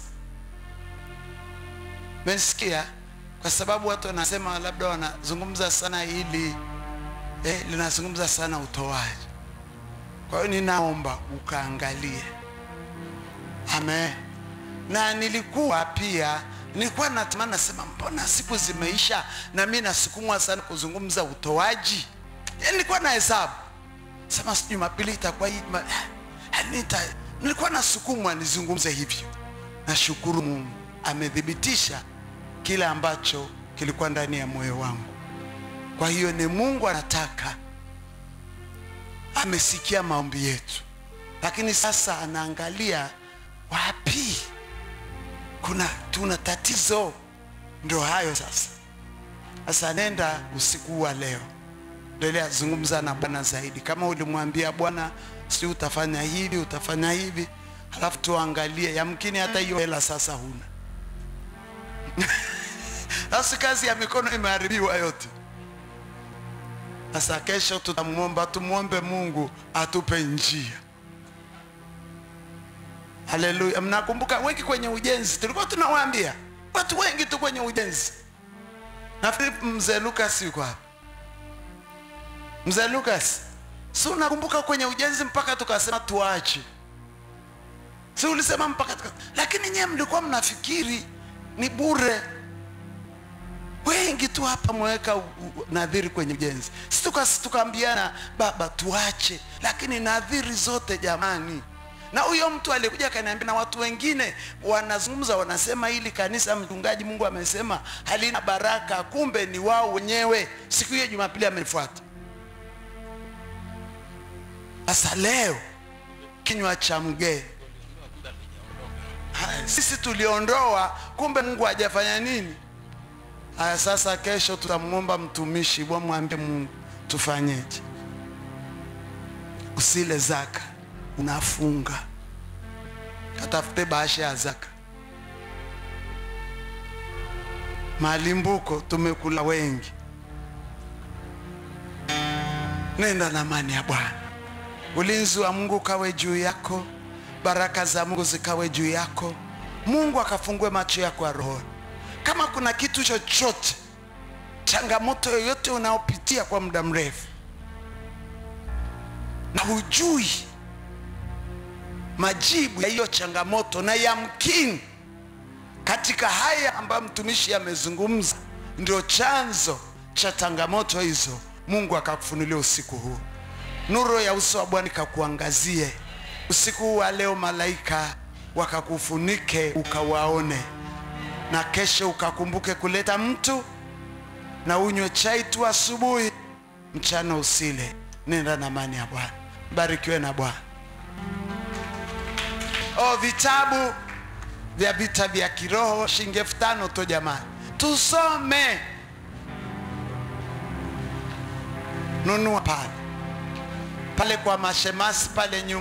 Mmesikia? Kwa sababu watu wanasema labda wanazungumza sana hili eh, linazungumza sana utoaji. Kwa hiyo ninaomba ukaangalie. Amen. Na nilikuwa pia nilikuwa natamani nasema, mbona siku zimeisha na mimi nasukumwa sana kuzungumza utoaji Yaani nilikuwa na hesabu sema si Jumapili itakuwa hii ma- yaani nita, nilikuwa nasukumwa nizungumze hivyo. Nashukuru Mungu amethibitisha kile ambacho kilikuwa ndani ya moyo wangu. Kwa hiyo ni Mungu anataka, amesikia maombi yetu, lakini sasa anaangalia wapi kuna tuna tatizo. Ndio hayo sasa. Sasa nenda usiku wa leo endelea zungumza na Bwana zaidi. Kama ulimwambia Bwana, si utafanya hivi utafanya hivi, halafu tuangalie, yamkini hata hiyo hela sasa huna. Sasa kazi ya mikono imeharibiwa yote. Sasa kesho tutamwomba, tumwombe Mungu atupe njia. Haleluya! Mnakumbuka wengi kwenye ujenzi tulikuwa tunawaambia watu wengi tu kwenye ujenzi. Nafikiri mzee Lucas yuko hapa. Mzee Lucas, si unakumbuka kwenye ujenzi mpaka tukasema tuache, si ulisema mpaka tuka... lakini nyewe mlikuwa mnafikiri ni bure. Wengi tu hapa mweka u- u- nadhiri kwenye ujenzi, si tuka- tukaambiana baba tuache, lakini nadhiri zote jamani. Na huyo mtu alikuja akaniambia, na watu wengine wanazungumza wanasema hili kanisa, mchungaji, Mungu amesema halina baraka, kumbe ni wao wenyewe. Siku hiyo Jumapili amenifuata. Sasa leo kinywa cha mgeni Haya, sisi tuliondoa kumbe mungu hajafanya nini haya sasa kesho tutamwomba mtumishi wamwambie mungu tufanyeje usile zaka unafunga katafute bahasha ya zaka malimbuko tumekula wengi nenda na amani ya bwana ulinzi wa mungu ukawe juu yako baraka za mungu zikawe juu yako mungu akafungue macho yako ya rohoni kama kuna kitu chochote changamoto yoyote unaopitia kwa muda mrefu na hujui majibu ya hiyo changamoto na yamkini katika haya ambayo mtumishi amezungumza ndio chanzo cha changamoto hizo mungu akakufunulia usiku huu nuru ya uso wa bwana ikakuangazie usiku huu wa leo malaika wakakufunike ukawaone na kesho ukakumbuke kuleta mtu na unywe chai tu asubuhi mchana usile nenda na amani ya bwana barikiwe na bwana oh, vitabu vya vita vya kiroho shilingi elfu tano tu jamani tusome nunua pale pale kwa mashemasi pale nyuma